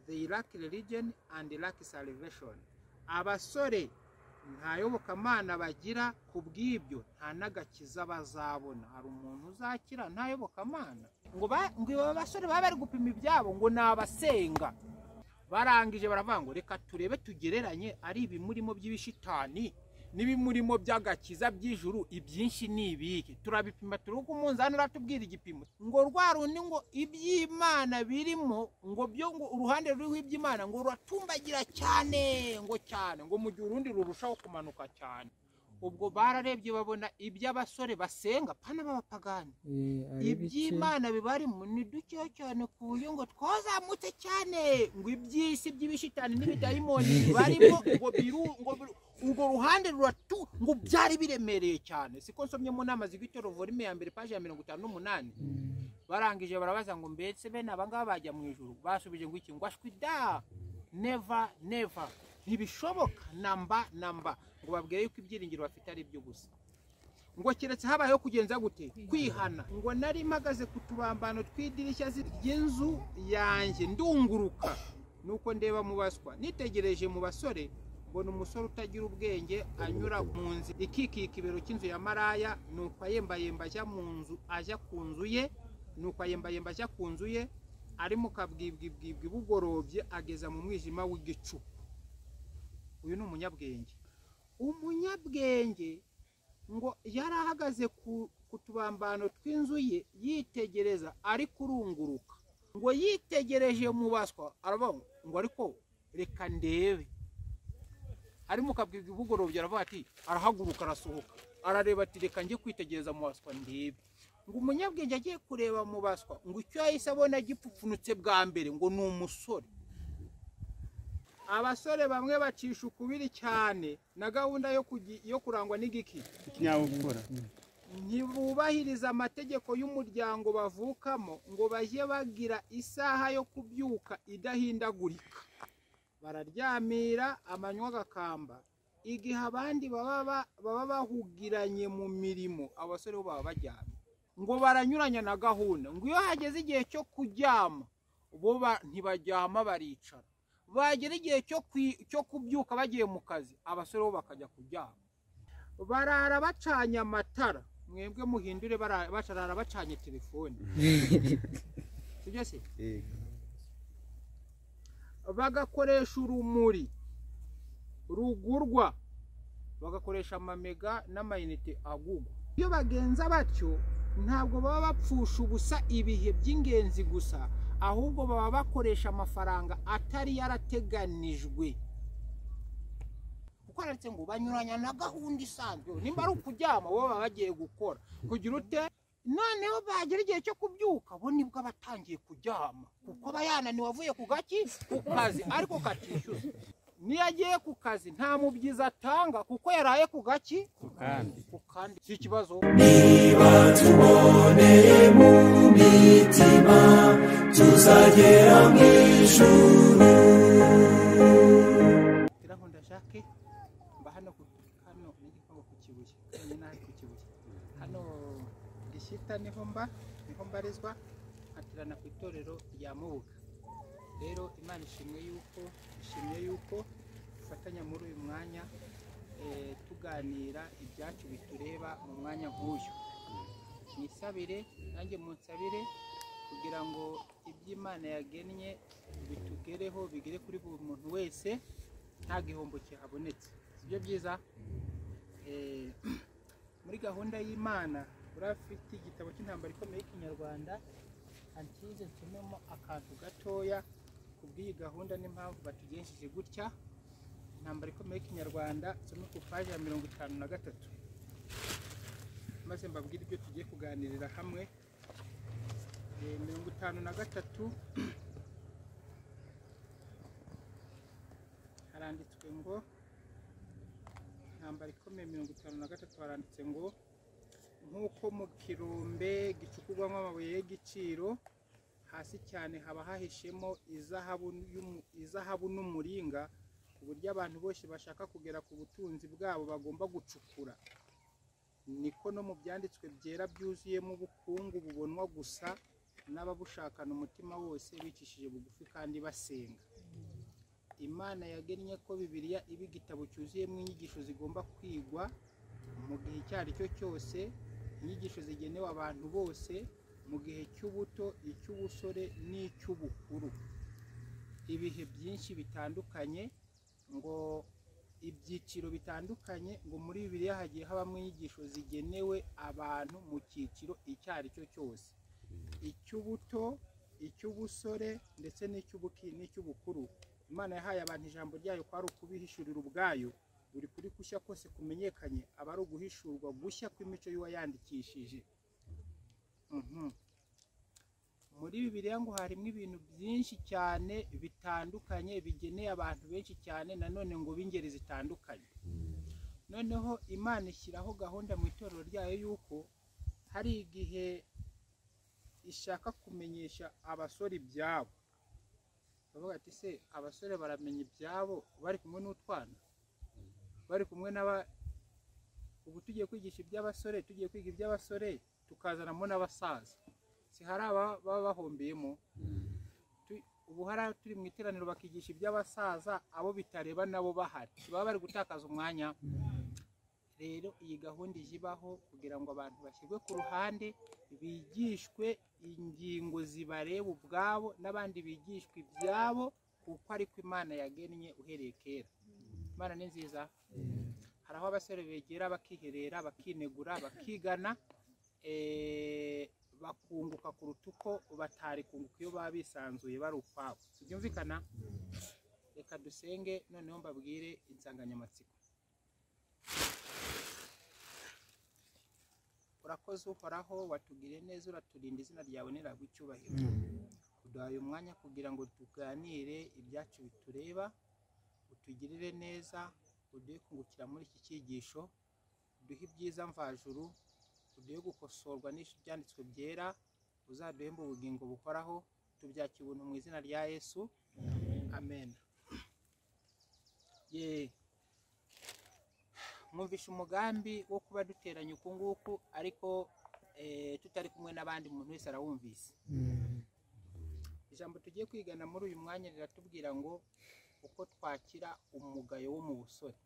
the Iraq religion and Iraq salvation abasore nta yobokamana bagira ku bw'ibyo nta n'agakiza bazabona hari umuntu uzakira nta yobokamana ngo aba basore baba bari gupima ibyabo ngo ni abasenga barangije baravuga ngo reka turebe tugereranye ari ibimurimo by'ibishitani n'ibimurimo by'agakiza by'ijuru ibyinshi ni ibiki turabipima turi uko umunzani uratubwira igipimo ngo rwa rundi ngo iby'imana birimo ngo byo ngo uruhande ruriho iby'imana ngo ruratumbagira cyane ngo cyane ngo mu gihe urundi rurushaho kumanuka cyane ubwo bararebye babona iby'abasore basenga pana b'abapagani iby'imana bibarimo ni dukeya cyane ku buryo ngo twazamutse cyane ngo iby'isi by'ibishitani n'ibidayimoni bibarimo ngo biru ngo biru urwo ruhande ruratu ngo byari biremereye cyane siko nsomye mu nama z'igitoro volume ya mbere paji ya mirongo itanu n'umunani barangije barabaza ngo mbese bene abangaba bajya mu ijuru basubije ngo iki ngo ashwi da neva neva ntibishoboka namba namba ngo babwire yuko ibyiringiro bafite ari byo gusa ngo keretse habayeho kugenza gute kwihana ngo nari mpagaze ku tubambano tw'idirishya ry'inzu yanjye ndunguruka nuko ndeba mu baswa nitegereje mu basore mbona umusore utagira ubwenge anyura mu nzu ikikika ibiro cy'inzu ya maraya nuko ayembayemba ajya mu nzu ajya ku nzu ye nuko ayembayemba ajya ku nzu ye ari mu kabwibwibwibwi bugorobye ageza mu mwijima w'igicu uyu ni umunyabwenge umunyabwenge ngo yari ahagaze ku tubambano tw'inzu ye yitegereza ari kurunguruka ngo yitegereje mu baswa aravuga ngo ariko reka ndebe ari mu kabwibwi bugorobye aravuga ati arahaguruka arasohoka arareba ati reka njye kwitegereza mu baswa ndebe ngo umunyabwenge agiye kureba mu baswa ngo icyo yahise abona gipfupfunutse bwa mbere ngo ni umusore abasore bamwe bacisha ukubiri cyane na gahunda yo kurangwa n'igiki ikinyabupfura ntibubahiriza amategeko y'umuryango bavukamo ngo bajye bagira isaha yo kubyuka idahindagurika bararyamira amanywa agakamba igihe abandi baba bahugiranye mu mirimo abasore bo baba baryamye ngo baranyuranya na gahunda ngo iyo hageze igihe cyo kuryama bo ntibaryama baricara bagera igihe cyo kubyuka bagiye mu kazi abasore bo bakajya kuryama barara bacanye amatara mwebwe muhindure barara bacanye telefoni sibyo se bagakoresha urumuri rugurwa bagakoresha amamega n'amayinite agugwa iyo bagenza batyo ntabwo baba bapfusha ubusa ibihe by'ingenzi gusa ahubwo baba bakoresha amafaranga atari yarateganijwe kuko ndetse ngo banyuranya na gahunda isanzwe nimba ari ukuryama bo baba bagiye gukora kugira ute noneho bagera igihe cyo kubyuka bo nibwo batangiye kuryama kuko aba yananiwe avuye ku gaki ku kazi ariko katishyuza niyo agiye ku kazi nta mubyizi atanga kuko yaraye ku gaki ku kandi si ikibazo niba tuboneye mu mitima tuzagera mu ijuru kugira ngo ndashake mba hano ku hano n'igipangu ku kibuye wenyine aha ku kibuye hano gishyita niho mba niho mbarizwa hatirana ku itorero rya mubuga rero imana ishimwe yuko ishimye yuko dufatanya muri uyu mwanya eh, tuganira ibyacu bitureba mu mwanya nk'uyu nisabire nanjye munsabire kugira ngo iby'imana yagennye bitugereho bigere kuri buri muntu wese nta gihombo kihabonetse sibyo byiza Eh, muri gahunda y'imana urafite igitabo cy'intambara ikomeye y'ikinyarwanda antize nsomemo akantu gatoya ku bw'iyi gahunda n'impamvu batugenjeje gutya intambara ikomeye y'ikinyarwanda nsome ku paji ya mirongo itanu na gatatu maze mbabwire ibyo tugiye kuganirira hamwe Eh, mirongo itanu na gatatu haranditswe ngo intambara ikomeye mirongo itanu na gatatu haranditse ngo nk'uko mu kirombe gicukurwamo amabuye y'igiciro hasi cyane haba hahishemo izahabu y'umu- izahabu n'umuringa ku buryo abantu bose bashaka kugera ku butunzi bwabo bagomba gucukura niko no mu byanditswe byera byuzuyemo ubukungu bubonwa gusa n'ababushakana umutima wose bicishije bugufi kandi basenga imana yagennye ko bibiliya iba igitabo cyuzuyemo inyigisho zigomba kwigwa mu gihe icyo ari cyo cyose inyigisho zigenewe abantu bose mu gihe cy'ubuto icy'ubusore n'icy'ubukuru ibihe byinshi bitandukanye ngo ibyiciro bitandukanye ngo muri bibiliya hagiye habamo inyigisho zigenewe abantu mu cyiciro icyo ari cyo cyose icy'ubuto icy'ubusore ndetse n'icy'ubuki n'icy'ubukuru imana yahaye abantu ijambo ryayo ko ari ukubihishurira ubwayo buri kuri gushya kose kumenyekanye aba ari uguhishurwa gushya kw'imico y'uwayandikishije Mhm. muri bibiliya ngo harimo ibintu byinshi cyane bitandukanye bigeneye abantu benshi cyane nanone ngo b'ingeri zitandukanye noneho imana ishyiraho gahunda mu itorero ryayo y'uko hari igihe ishaka kumenyesha abasore ibyabo bavuga ati se abasore baramenya ibyabo bari kumwe n'utwana bari kumwe n'aba ubu tugiye kwigisha iby'abasore tugiye kwiga iby'abasore tukazanamo n'abasaza si hari aba baba bahombeyemo Tu- ubu hari abo turi mu iteraniro bakigisha iby'abasaza abo bitareba nabo bahari baba bari gutakaza umwanya rero iyi gahunda ije ibaho kugira ngo abantu bashyirwe ku ruhande bigishwe ingingo zibareba ubwabo n'abandi bigishwe ibyabo kuko ariko imana yagennye uhereye kera imana ni nziza hari aho abasore begera bakiherera bakinegura bakigana eh, bakunguka kuruta uko batari kunguka iyo baba bisanzuye bari ukwabo byumvikana reka dusenge noneho mbabwire insanganyamatsiko urakoze uhoraho watugiriye neza uraturinda izina ryawe niraguha icyubahiro kuduha uyu mwanya kugira ngo tuganire ibyacu bitureba utugirire neza uduhe kungukira muri iki cyigisho uduhe ibyiza mvajuru uduhe gukosorwa n'ibyanditswe byera uzaduhembe ubugingo buhoraho tubyakira ubuntu mu izina rya yesu amen ye mwumvishe umugambi wo kuba duteranye uku nguku ariko eh, tutari kumwe n'abandi umuntu wese arawumvise ijambo tugiye kwigana muri uyu mwanya riratubwira ngo uko twakira umugayo wo mu busore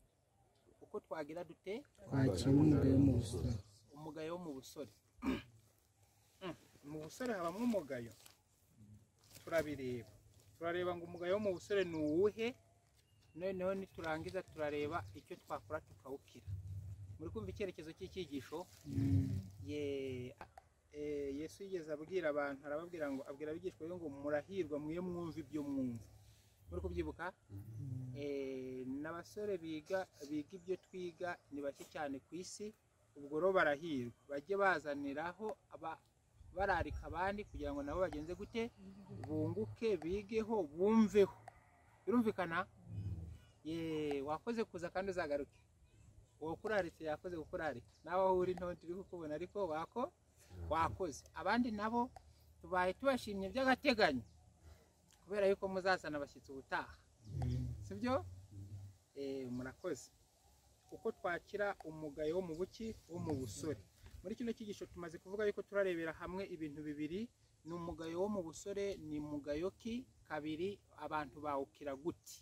uko twagira dute kwakira umwuga mu busore umugayo wo mu busore Mm, mu busore habamo umugayo turabireba turareba ngo umugayo wo mu busore ni uwuhe noneho niturangiza turareba icyo twakora tukawukira muri kumva icyerekezo cy'icyigisho ye eh, yesu yigeze abwira abantu arababwira ngo abwira abigishwa be ngo murahirwa mwe mwumva ibyo mwumva muri kubyibuka Eh, n'abasore biga biga ibyo twiga ni bake cyane ku isi ubwo rero barahirwa bajye bazaniraho aba- bararika abandi kugira ngo nabo bagenze gute bunguke bigeho bumveho birumvikana Ye, wakoze kuza kandi uzagaruke uwo kuraritse yakoze gukurarika nawe aho uri nto turi kukubona ariko wako wakoze abandi nabo tubaye tubashimye by'agateganyo kubera yuko muzazana abashyitsi ubutaha sibyo Eh, murakoze uko twakira umugayo wo mu buki wo mu busore muri kino cyigisho tumaze kuvuga yuko turarebera hamwe ibintu bibiri ni umugayo wo mu busore ni mugayo ki kabiri abantu bawukira gute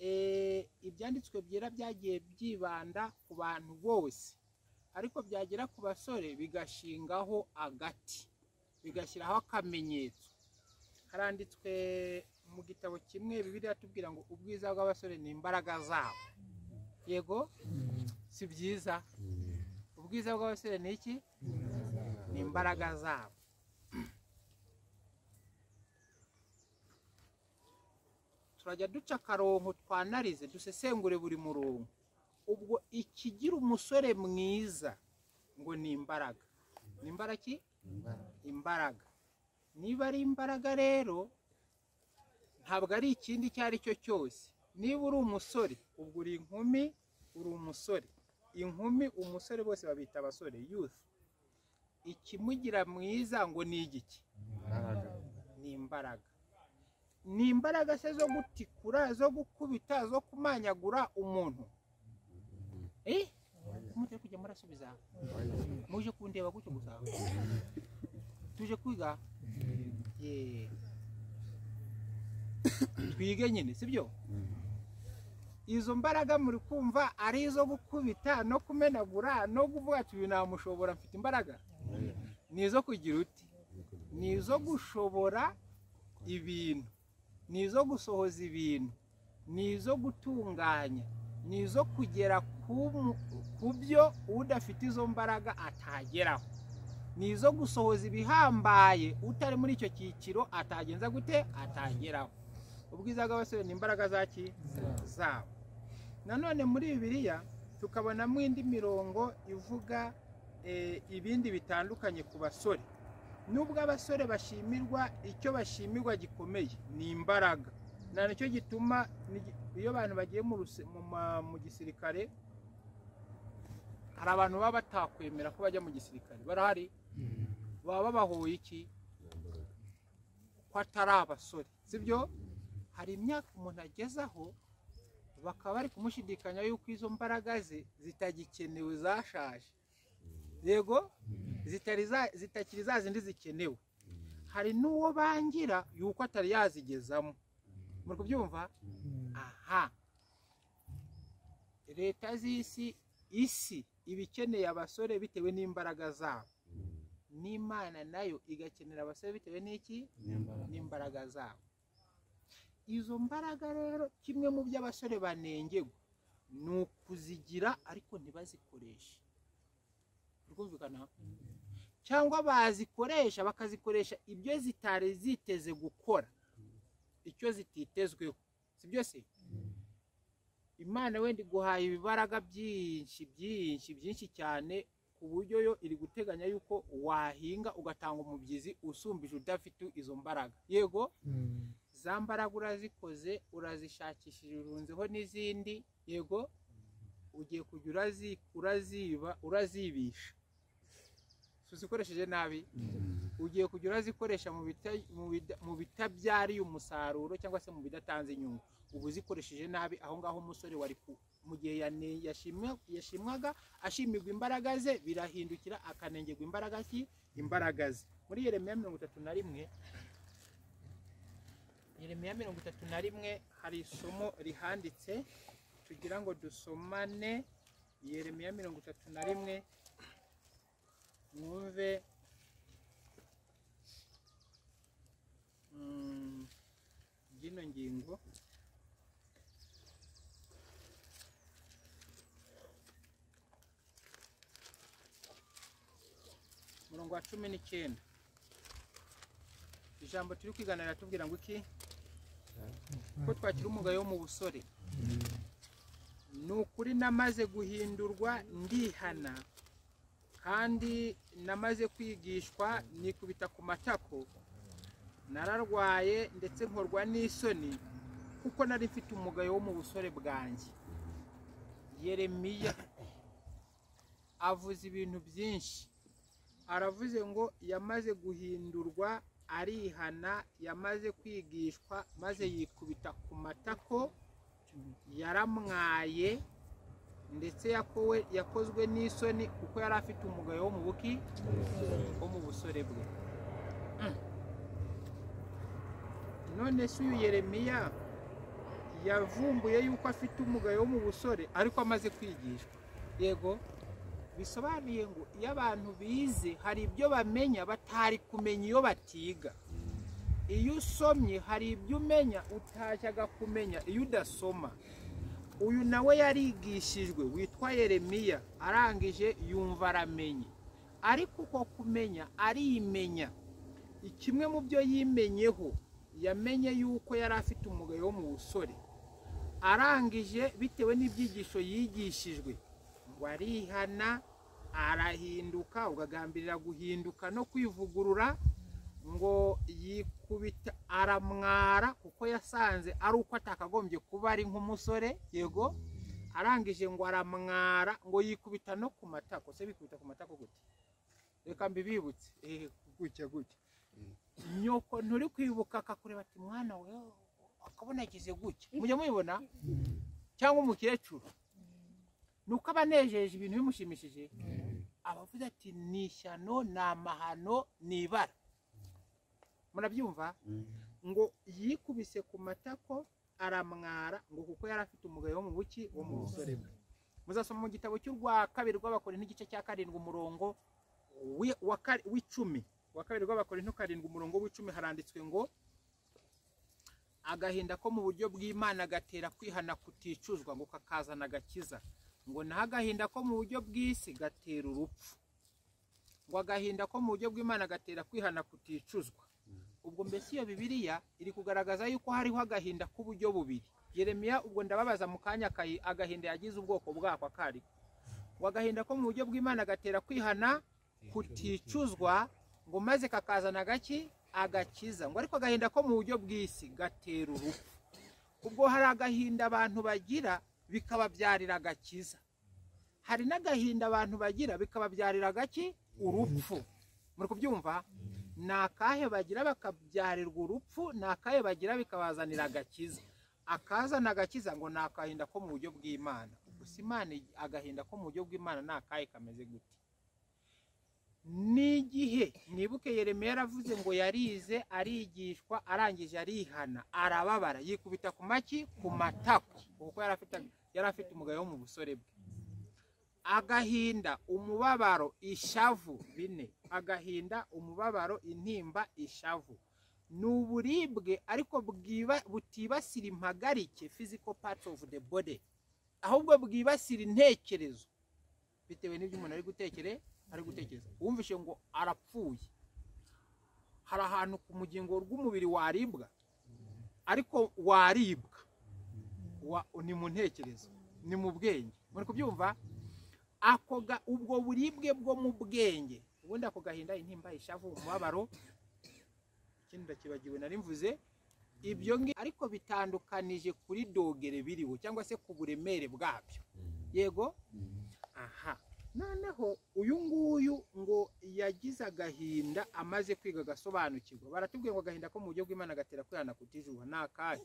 Eh, ibyanditswe byera byagiye byibanda ku bantu bose ariko byagera ku basore bigashingaho agati bigashyiraho akamenyetso haranditswe mu gitabo kimwe bibiriya tubwira ngo ubwiza bw'abasore ni imbaraga zabo yego si byiza ubwiza bw'abasore ni iki ni imbaraga zabo turajya duca akarongo twanarize dusesengure buri murongo ubwo ikigira umusore mwiza ngo ni imbaraga ni imbaraga ki imbaraga niba ari imbaraga rero ntabwo ari ikindi icyo ari cyo cyose niba uri umusore ubwo uri inkumi uri umusore inkumi umusore bose babita abasore youth ikimugira mwiza ngo ni igiki ni imbaraga ni imbaraga se zo gutikura zo gukubita zo kumanyagura umuntu eh kumutera kujya murasubiza muje kundeba gutyo gusa tuje kwiga Ye. twige nyine sibyo izo mbaraga muri kumva ari izo gukubita no kumenagura no kuvuga ati uyu namushobora mfite imbaraga ni izo kugira uti ni izo gushobora ibintu ni izo gusohoza ibintu ni izo gutunganya ni izo kugera ku mu- ku byo udafite izo mbaraga atageraho ni izo gusohoza ibihambaye utari muri icyo cyiciro atagenza gute atageraho ubwiza bw'abasore ni imbaraga za ki zabo nanone muri bibiliya tukabonamo indi mirongo ivuga eh, ibindi bitandukanye ku basore nubwo abasore bashimirwa icyo bashimirwa gikomeye ni imbaraga na nicyo gituma ni- iyo abantu bagiye mu ruse- mu ma- mu gisirikare hari abantu baba batakwemera ko bajya mu gisirikare barahari baba babahoye iki ko atari abasore sibyo hari imyaka umuntu agezaho bakaba bari kumushidikanya yuko izo mbaraga ze zitagikenewe zashaje yego zitari za- zitakiri za zindi zikenewe hari n'uwo bangira yuko atari yazigezamo muri kubyumva aha leta z'isi isi iba ikeneye abasore bitewe n'imbaraga zabo n'imana nayo igakenera abasore bitewe n'iki n'imbaraga zabo izo mbaraga rero kimwe mu byo abasore banengerwa ni ukuzigira ariko ntibazikoreshe rwumvikana cyangwa bazikoresha bakazikoresha ibyo zitari ziteze gukora icyo zititezweho si byose imana wenda iguhaye ibibaraga byinshi byinshi byinshi cyane ku buryo yo iri guteganya yuko wahinga ugatanga umubyizi usumbije udafite izo mbaraga yego za mbaraga urazikoze urazishakishije urunzeho n'izindi yego ugiye kujya urazi- uraziba urazibisha uzikoresheje nabi ugiye kujya urazikoresha mu bita- mu bida- mu bitabyariye umusaruro cyangwa se mu bidatanze inyungu uba uzikoresheje nabi aho ngaho umusore wari ku mu gihe yane- yashimwa- yashimwaga ashimirwa imbaraga ze birahindukira akanengerwa imbaraga ki imbaraga ze muri yeremiya mirongo itatu na rimwe Yeremiya mirongo itatu na rimwe hari isomo rihanditse tugira ngo dusomane Yeremiya mirongo itatu na rimwe mwumve mm, by'ino ngingo umurongo wa cumi n'icyenda ijambo turi kwiganira riratubwira ngo iki ko twakira umugayo wo mu busore ni ukuri namaze guhindurwa ndihana kandi namaze kwigishwa nikubita ku matako nararwaye ndetse nkorwa n'isoni kuko nari mfite umugayo wo mu busore bwanjye yeremiya avuze ibintu byinshi aravuze ngo yamaze guhindurwa arihana yamaze kwigishwa maze yikubita ku matako yaramwaye ndetse yakowe yakozwe n'isoni kuko yari afite umugayo wo mu buki wo mu busore bwe Mm. none se uyu yeremiya yavumbuye yuko afite umugayo wo mu busore ariko amaze kwigishwa yego bisobanuye ngo iyo abantu bize hari ibyo bamenya batari kumenya iyo batiga iyo usomye hari ibyo umenya utashyaga kumenya iyo udasoma uyu nawe yarigishijwe witwa yeremiya arangije yumva aramenye ariko uko kumenya arimenya kimwe mu byo yimenyeho yamenye yuko yari afite umugayo wo mu busore arangije bitewe n'ibyigisho yigishijwe ngo arihana arahinduka ukagambirira guhinduka no kwivugurura ngo yikubita aramwara kuko yasanze ari uko atakagombye kuba ari nk'umusore yego arangije ngo aramwara ngo yikubita no ku matako se bikubita ku matako gute reka mbibibutse eh, gutya gutya nyoko nturi kwibuka akakureba ati mwana we akabona yagize gutya mujya mubibona cyangwa umukecuru ni uko aba anejeje ibintu bimushimishije abavuze ati ni ishyano ni amahano ni ibara murabyumva ngo yikubise ku matako aramwara ngo kuko yari afite umugayo wo mu buki wo mu busore bwe muzasoma mu gitabo cy'u rwa kabiri rw'abakorinto igice cya karindwi umurongo wi- wa kari- w'icumi wa kabiri rw'abakorinto karindwi umurongo w'icumi haranditswe ngo agahinda ko mu buryo bw'imana gatera kwihana kuticuzwa ngo kakazana agakiza ngo naho agahinda ko mu buryo bw'isi gatera urupfu ngo agahinda ko mu buryo bw'imana gatera kwihana kuticuzwa ubwo mbese iyo bibiliya iri kugaragaza yuko hariho agahinda k'uburyo bubiri yeremiya ubwo ndababaza mu kanya kayi agahinda yagize ubwoko bwako akari ngo agahinda ko mu buryo bw'imana gatera kwihana kuticuzwa ngo maze kakazana agaki agakiza ngo ariko agahinda ko mu buryo bw'isi gatera urupfu ubwo hari agahinda abantu bagira bikababyarira agakiza hari n'agahinda abantu bagira bikababyarira agaki urupfu muri kubyumva ni akahe bagira bakabyarirwa urupfu ni akahe bagira bikabazanira agakiza akazana agakiza ngo ni agahinda ko mu buryo bw'imana gusa imana agahinda ko mu buryo bw'imana ni akahe kameze gute n'igihe nibuke yeremiya yaravuze ngo yarize arigishwa arangije arihana arababara yikubita ku maki ku matako kuko yari afite yari afite umugayo wo mu busore bwe agahinda umubabaro ishavu bine agahinda umubabaro intimba ishavu ni uburibwe ariko bwiba- butibasira impagarike physical part of the body ahubwo bwibasira intekerezo bitewe n'ibyo umuntu ari gutekere ari gutekereza wumvishe ngo arapfuye hari ahantu ku mugingo rw'umubiri waribwa ariko waribwa Wa- ni mu ntekerezo ni mu bwenge muri kubyumva ako ga- ubwo buribwe bwo mu bwenge ubundi ako gahinda intimba ishavu umubabaro ikindi ndakibagiwe nari mvuze ibyo ngi ariko bitandukanije kuri dogere biriho cyangwa se ku buremere bwabyo yego aha noneho uyu nguyu ngo yagize agahinda amaze kwiga agasobanukirwa baratubwiye ngo agahinda ko mu buryo bw'imana gatera kwihana kutijuba ni akahe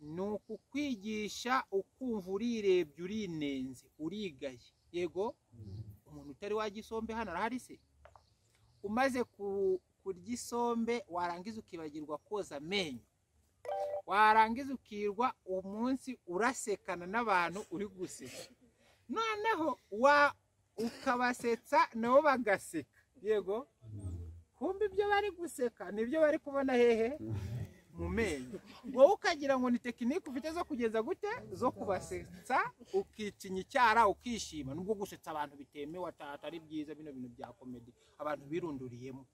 ni ukukwigisha ukumva urirebye urinenze urigaye yego umuntu utari wajya isombe hano arahari se umaze ku- kurya isombe warangiza ukibagirwa koza amenyo warangiza ukirwa umunsi urasekana n'abantu uri guseka noneho wa ukabasetsa nabo bagaseka yego kumva ibyo bari guseka nibyo bari kubona hehe mu menyo wowe ukagira ngo ni tekinike ufite zo kugeza gute zo kubasetsa ukicinya icyara ukishima nubwo gusetsa abantu bitemewe ata- atari byiza bino bintu bya komedi abantu birunduriyemo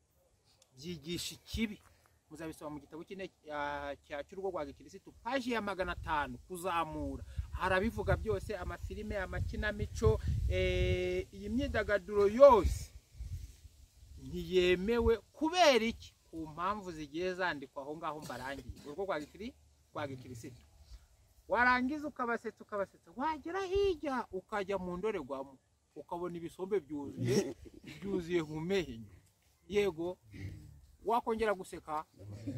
byigisha ikibi muzabisoma mu gitabo cy'ine- cya- cya cy'urugo rwa gikirisitu paji ya magana atanu kuzamura harabivuga byose amafilime amakinamico eh, iyi myidagaduro yose ntiyemewe kubera iki ku mpamvu zigiye zandikwa aho ngaho mbarangiye urwo rwa gikiri rwa gikirisitu warangiza ukabasetsa ukabasetsa wagera hirya ukajya mu ndorerwamo ukabona ibisombe byuzuye byuzuye mu menyo yego wakongera guseka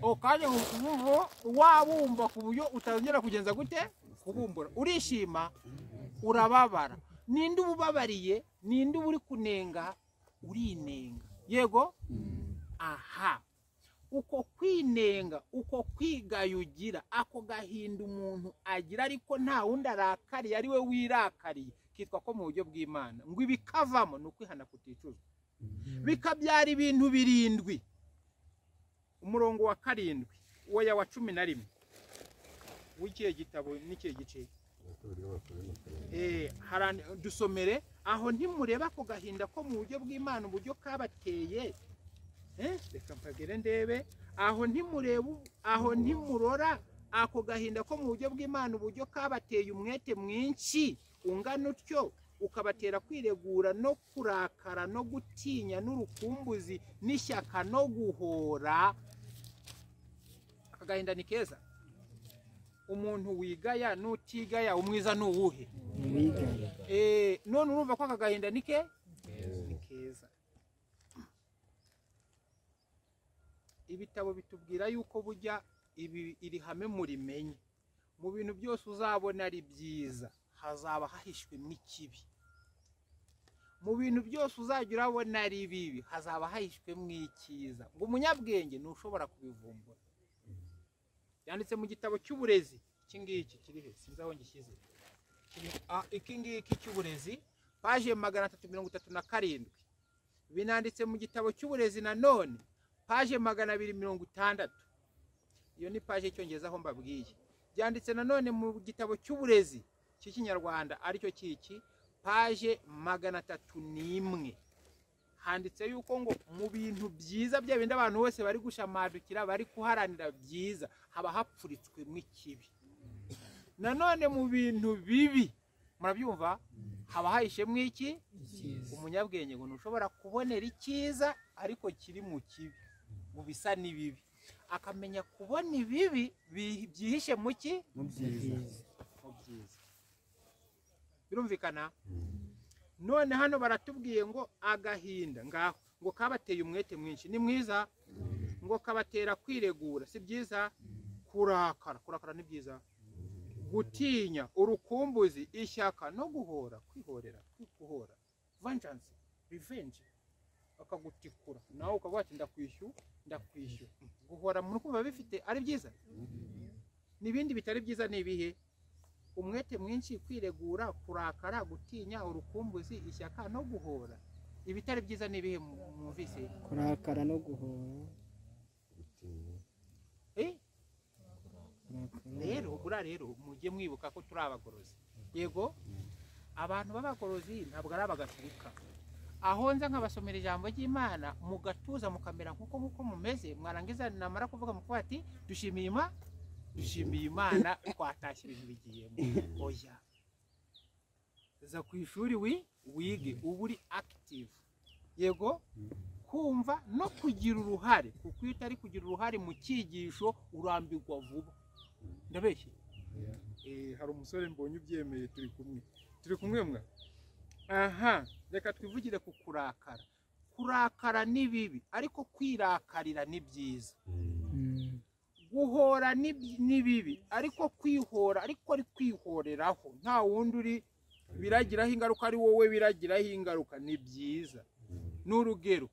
ukajya mu kubuho wabumba ku buryo utazongera kugenza gute kubumbura urishima urababara ninde uba ubabariye ninde uba uri kunenga urinenga yego aha uko kwinenga uko kwigayugira ako gahinda umuntu agira ariko nta wundi arakariye ari we wirakariye kitwa ko mu buryo bw'imana ngo ibikavamo ni ukwihana kuticuzwa bikabyara ibintu birindwi umurongo wa karindwi weya wa cumi na rimwe w'ikihe gitabo n'ikihe gice Eh, harane- dusomere aho ntimureba ako gahinda ko mu buryo bw'imana uburyo kabateye Eh, reka mpagere ndebe aho ntimureba u- aho ntimurora ako gahinda ko mu buryo bw'imana uburyo kabateye umwete mwinshi ungana utyo ukabatera kwiregura no kurakara no gutinya n'urukumbuzi n'ishyaka no guhora aka gahinda ni keza umuntu wigaya n'utigaya umwiza ni uwuhe Uwigaya. Eh, none urumva ko aka gahinda ni ke ni keza ibitabo bitubwira yuko burya ibi- iri hame murimenye mu bintu byose uzabona ari byiza hazaba hahishwemo ikibi mu bintu byose uzajya urabona ari bibi hazaba hahishwemo icyiza ngo umunyabwenge ntushobora kubivumbura byanditse mu gitabo cy'uburezi iki ngiki kiri he sinzi aho ngishyize Kiri- ah, iki ngiki cy'uburezi paje magana atatu mirongo itatu na karindwi binanditse mu gitabo cy'uburezi nanone paje magana abiri mirongo itandatu iyo ni paje y'icyongereza aho mbabwiye byanditse nanone mu gitabo cy'uburezi cy'ikinyarwanda aricyo kiki paje magana atatu n'imwe handitse yuko ngo mu bintu byiza bya bindi abantu bose bari gushamadukira bari kuharanira byiza haba hapfuritswemo ikibi nanone mu bintu bibi murabyumva haba hahishemo iki umunyabwenge ngo ntushobora kubonera icyiza ariko kiri mu kibi mu bisa n'ibibi akamenya kubona ibibi bi- byihishe mu ki mu byiza mu byiza birumvikana none hano baratubwiye ngo agahinda ngaho ngo kabateye umwete mwinshi ni mwiza ngo kabatera kwiregura si byiza kurakara kurakara ni byiza gutinya urukumbuzi ishyaka no guhora kwihorera kwikuhora vengeance revenge bakagutikura nawe ukaba wati ndakwishyura ndakwishyura guhora mu rukundo biba bifite ari byiza n'ibindi bitari byiza ni ibihe umwete mwinshi kwiregura kurakara gutinya urukumbuzi ishyaka no guhora ibitari byiza ni ibihe mu- mwumvise kurakara no guhora Eh? kurakara rero buriya rero mujye mwibuka ko turi abagorozi yego abantu b'abagorozi ntabwo ari abagatulika aho nza nkabasomera ijambo ry'imana mugatuza mukamera nk'uko nk'uko mumeze mwarangiza namara kuvuga mukuba ati dushimiye ima dushimiye imana twatashye ibintu bigiyemo oya za ku ishuri wi wige uba uri akitivu yego kumva no kugira uruhare kuko iyo utari kugira uruhare mu cyigisho urambirwa vuba ndabeshye Eh, hari umusore mbonye ubyemeye turi kumwe turi kumwe mwa aha reka twivugire ku kurakara kurakara ni bibi ariko kwirakarira ni byiza Mm. guhora ni bi- ni bibi ariko kwihora ariko ari kwihoreraho nta wundi uri biragiraho ingaruka ari wowe biragiraho ingaruka ni byiza ni urugero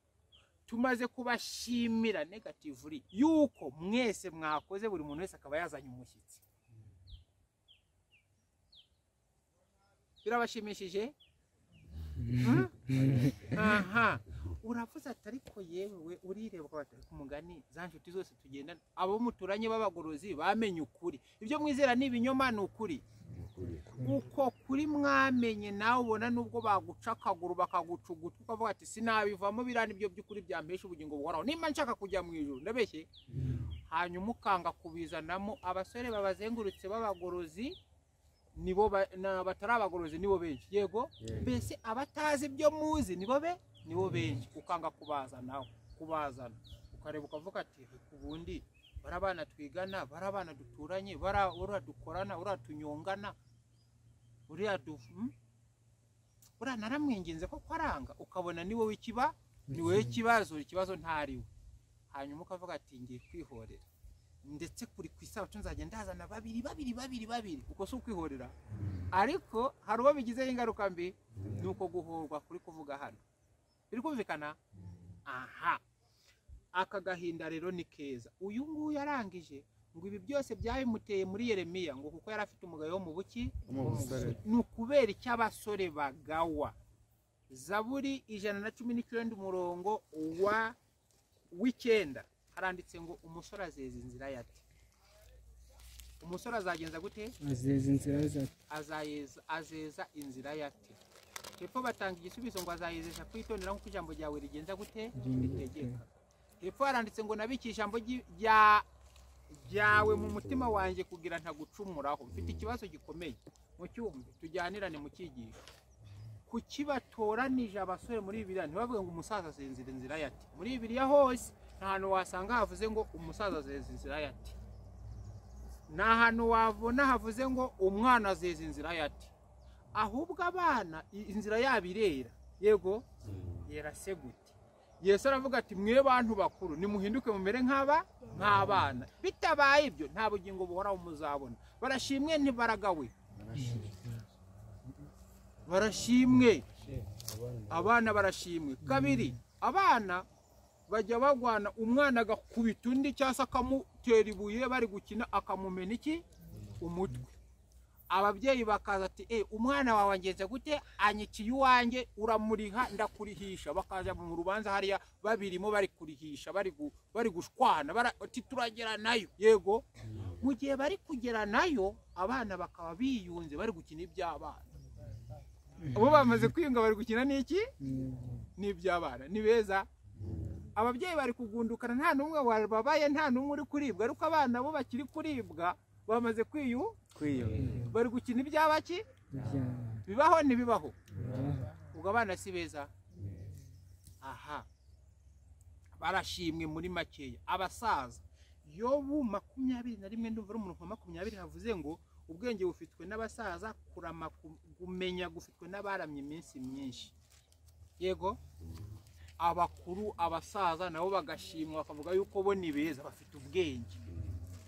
tumaze kubashimira negativuri yuko mwese mwakoze buri muntu wese akaba yazanye umushyitsi birabashimishije Hmm? aha uravuze ati ariko yewe urireba ukavuga ati "Ariko umugani za nshuti zose tugenda abo muturanye b'abagorozi bamenye ukuri ibyo mwizera ni ibinyoma ni ukuri uko kuri mwamenye nawe ubona nubwo baguca akaguru bakaguca ugutwi ukavuga ati sinabivamo biriya nibyo by'ukuri byampesha ubugingo buhoraho nimba nshaka kujya mu ijoro ndabeshye hanyuma ukanga kubizanamo abasore babazengurutse b'abagorozi nibo ba- na- batari abagorozi nibo benshi yego mbese abatazi ibyo muzi nibo be nibo benshi ukanga kubazanaho kubazana ukareba ukavuga ati "Reka ubundi barabana twigana barabana duturanye bara- uriya dukorana uriya tunyongana uriya du hmm? uriya naramwinginze ko kwaranga ukabona ni wowe ikiba ni wowe ikibazo ikibazo ntariwe hanyuma ukavuga ati ngiye kwihorera ndetse kuri ku isabato nzajya ndazana babiri babiri babiri babiri uko si ukwihorera ariko hari uwo bigizeho ingaruka mbi ni uko guhorwa kuri kuvuga hano biri kumvikana aha aka gahinda rero ni keza uyu nguyu yarangije ngo ibi byose byabimuteye muri yeremiya ngo kuko yari afite umugayo wo mu buki Mu busore. ni ukubera icyo abasore bagawa zaburi ijana na cumi n'icyenda umurongo wa w'icyenda haranditse ngo umusore azeza inzira yate umusore azagenza gute azeza inzira za azayeza azeza inzira yate hepfo batanga igisubizo ngo azayezesha kwitondera nk'uko ijambo ryawe rigenza gute ritegeka hepfo haranditse ngo nabike ijambo ryi- rya ryawe mu mutima wanjye kugira ntagucumuraho mfite ikibazo gikomeye mu cyumve tujyanirane mu cyigisho kuki batoranije abasore muri bibiriya ntibavuge ngo umusaza azinzira inzira yate muri bibiriya hose nta hantu wasanga havuze ngo umusaza azinzira inzira yate ni ahantu wabona havuze ngo umwana azeza inzira yati ahubwo abana i- inzira yabo irera yego yera se gute yesu aravuga ati mwe bantu bakuru nimuhinduke mumere nk'aba nk'abana bitabaye ibyo nta bugingo buhoraho muzabona barashimwe ntibaragawe barashimwe abana barashimwe kabiri abana bajya bagwana umwana agakubita undi cyangwa se akamutera ibuye bari gukina akamumena iki umutwe ababyeyi bakaza ati e umwana wawe agenze gute anyikiye iwanjye uramuriha ndakurihisha bakaza mu rubanza hariya babirimo bari kurihisha bari gu- bari gushwana bara- ati turagera nayo yego mu gihe bari kugera nayo abana bakaba biyunze bari gukina iby'abana abo bamaze kwiyunga bari gukina n'iki n'iby'abana ni beza ababyeyi bari kugundukana nta n'umwe wababaye nta n'umwe uri kuribwa ariko abana bo bakiri kuribwa bamaze kwiyu bari gukina iby'abaki bibaho ntibibaho ubwo abana si beza aha barashimwe muri makeya abasaza yobu makumyabiri na rimwe ndumva ari umuntu wa makumyabiri havuze ngo ubwenge bufitwe n'abasaza kurama ku- kumenya gufitwe n'abaramye iminsi myinshi yego abakuru abasaza nabo bagashimwa bakavuga yuko bo ni beza bafite ubwenge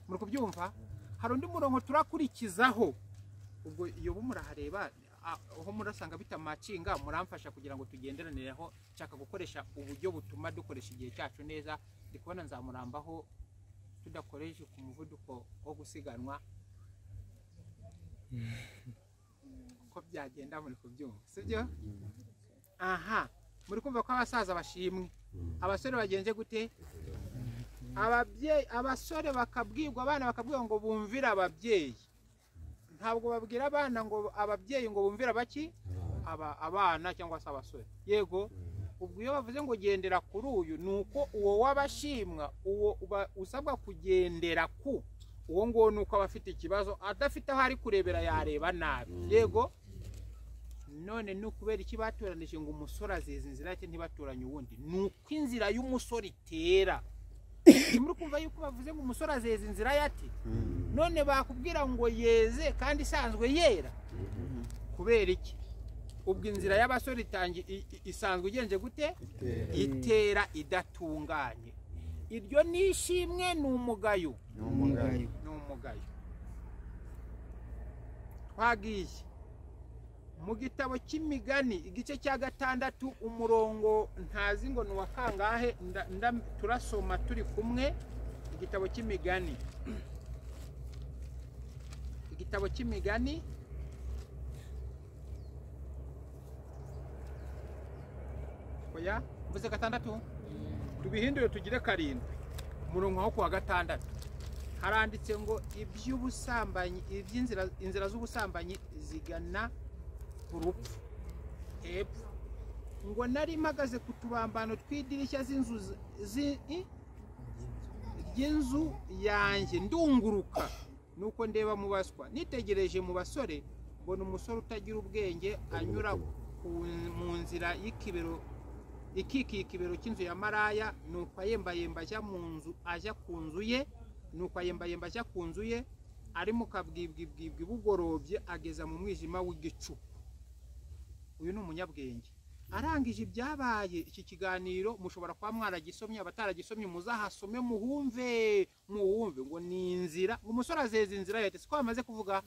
muri kubyumva hari undi murongo turakurikizaho ubwo iyo bo murahareba a- aho murasanga bitamacinga muramfasha kugira ngo tugenderanireho nshaka gukoresha uburyo butuma dukoresha igihe cyacu neza ndi kubona nzamurambaho tudakoresha ku muvuduko wo gusiganwa uko byagenda muri kubyumva sibyo aha muri kumva ko abasaza bashimwe abasore bagenze gute ababyeyi abasore bakabwirwa abana bakabwirwa ngo bumvire ababyeyi ntabwo babwira abana ngo ababyeyi ngo bumvire abaki Aba- abana cyangwa se abasore yego ubwo iyo bavuze ngo gendera kuri uyu ni uko uwo w'abashimwa uwo uba- usabwa kugendera ku uwo nguwo ni uko aba afite ikibazo adafite aho ari kurebera yareba nabi yego none ni ukubera iki batoranije ngo umusore azizi inzira ye ntibatoranye uwundi ni uko inzira y'umusore itera muri kumva yuko bavuze ngo umusore azeza inzira ye ati none bakubwira ngo yeze kandi isanzwe yera kubera iki ubwo inzira y'abasore itangi- i- i- isanzwe igenze gute itera idatunganye iryo ni ishimwe ni umugayo ni umugayo twagiye mu gitabo cy'imigani igice cya gatandatu umurongo ntazi ngo ni uwa kangahe nda- nda- turasoma turi kumwe igitabo cy'imigani igitabo cy'imigani oya mvuze gatandatu tubihindure tugire karindwi umurongo wo kuwa gatandatu haranditse ngo iby'ubusambanyi iby'inzira inzira z'ubusambanyi zigana ku rupfu hepfo ngo nari mpagaze ku tubambano tw'idirishya z'inzu z- zi- i- ry'inzu yanjye ndunguruka nuko ndeba mu baswa nitegereje mu basore mbona umusore utagira ubwenge anyura ku- mu nzira y'ikibero ikikiye ikibero cy'inzu ya maraya nuko ayembayemba ajya mu nzu ajya ku nzu ye nuko ayembayemba ajya ku nzu ye ari mu kabwibwibwibwi bugorobye ageza mu mwijima w'igicu uyu ni umunyabwenge arangije ibyabaye iki kiganiro mushobora kuba mwaragisomye abataragisomye muzahasome muhumve muhumve ngo ni inzira ngo umusore azeza inzira leta siko bamaze kuvuga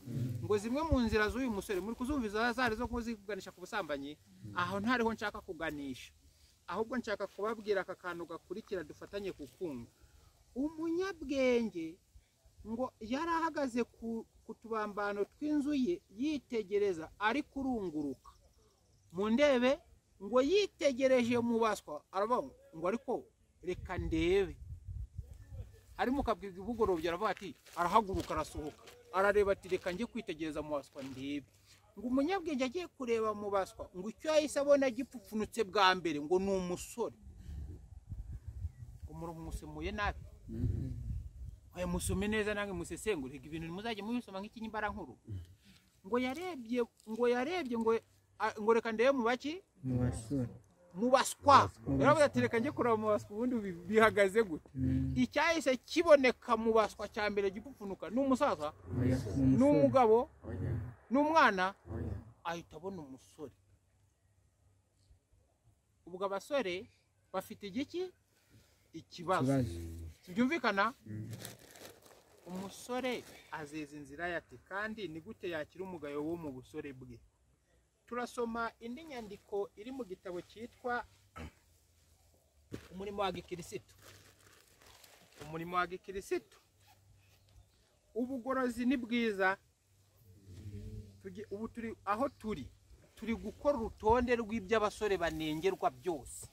ngo zimwe mu nzira z'uyu musore muri kuzumviza zari zo kuziganisha ku busambanyi aho ntariho nshaka kuganisha ahubwo nshaka kubabwira aka kantu gakurikira dufatanye ku kumva umunyabwenge ngo yari ahagaze ku, ku tubambano tw'inzu ye yitegereza ari kurunguruka mu ndebe ngo yitegereje mu baswa aravuga ngo- ngo ariko reka ndebe ari mu kabwibwi bugorobye aravuga ati arahaguruka arasohoka arareba ati reka njye kwitegereza mu baswa ndebe ngo umunyabwenge agiye kureba mu baswa ngo icyo yahise abona gipfupfunutse bwa mbere ngo ni umusore umurongo umusemuye nabi oya musome neza namwe musesengure Erega ibintu muzajya mubisoma nk'ikinyambara nkuru ngo yarebye ngo yarebye ngo a- ngo reka ndebe mu baki mu basore mu baswa baswa. yaravuze ati reka njye kureba mu baswa ubundi bi- bihagaze gute Mm. icyahise kiboneka mu baswa cya mbere gipfupfunuka ni umusaza Oya, ni ni umusore. umugabo ni umwana ahita abona umusore ubwo abasore bafite igiki ikibazo Ikibazo. byumvikana umusore azeza inzira ye ati kandi ni gute yakira umugayo wo mu busore bwe turasoma indi nyandiko iri mu gitabo cyitwa umurimo wa gikirisitu umurimo wa gikirisitu ubugorozi ni bwiza Tugi- ubu turi aho turi turi gukora urutonde rw'iby'abasore banengerwa byose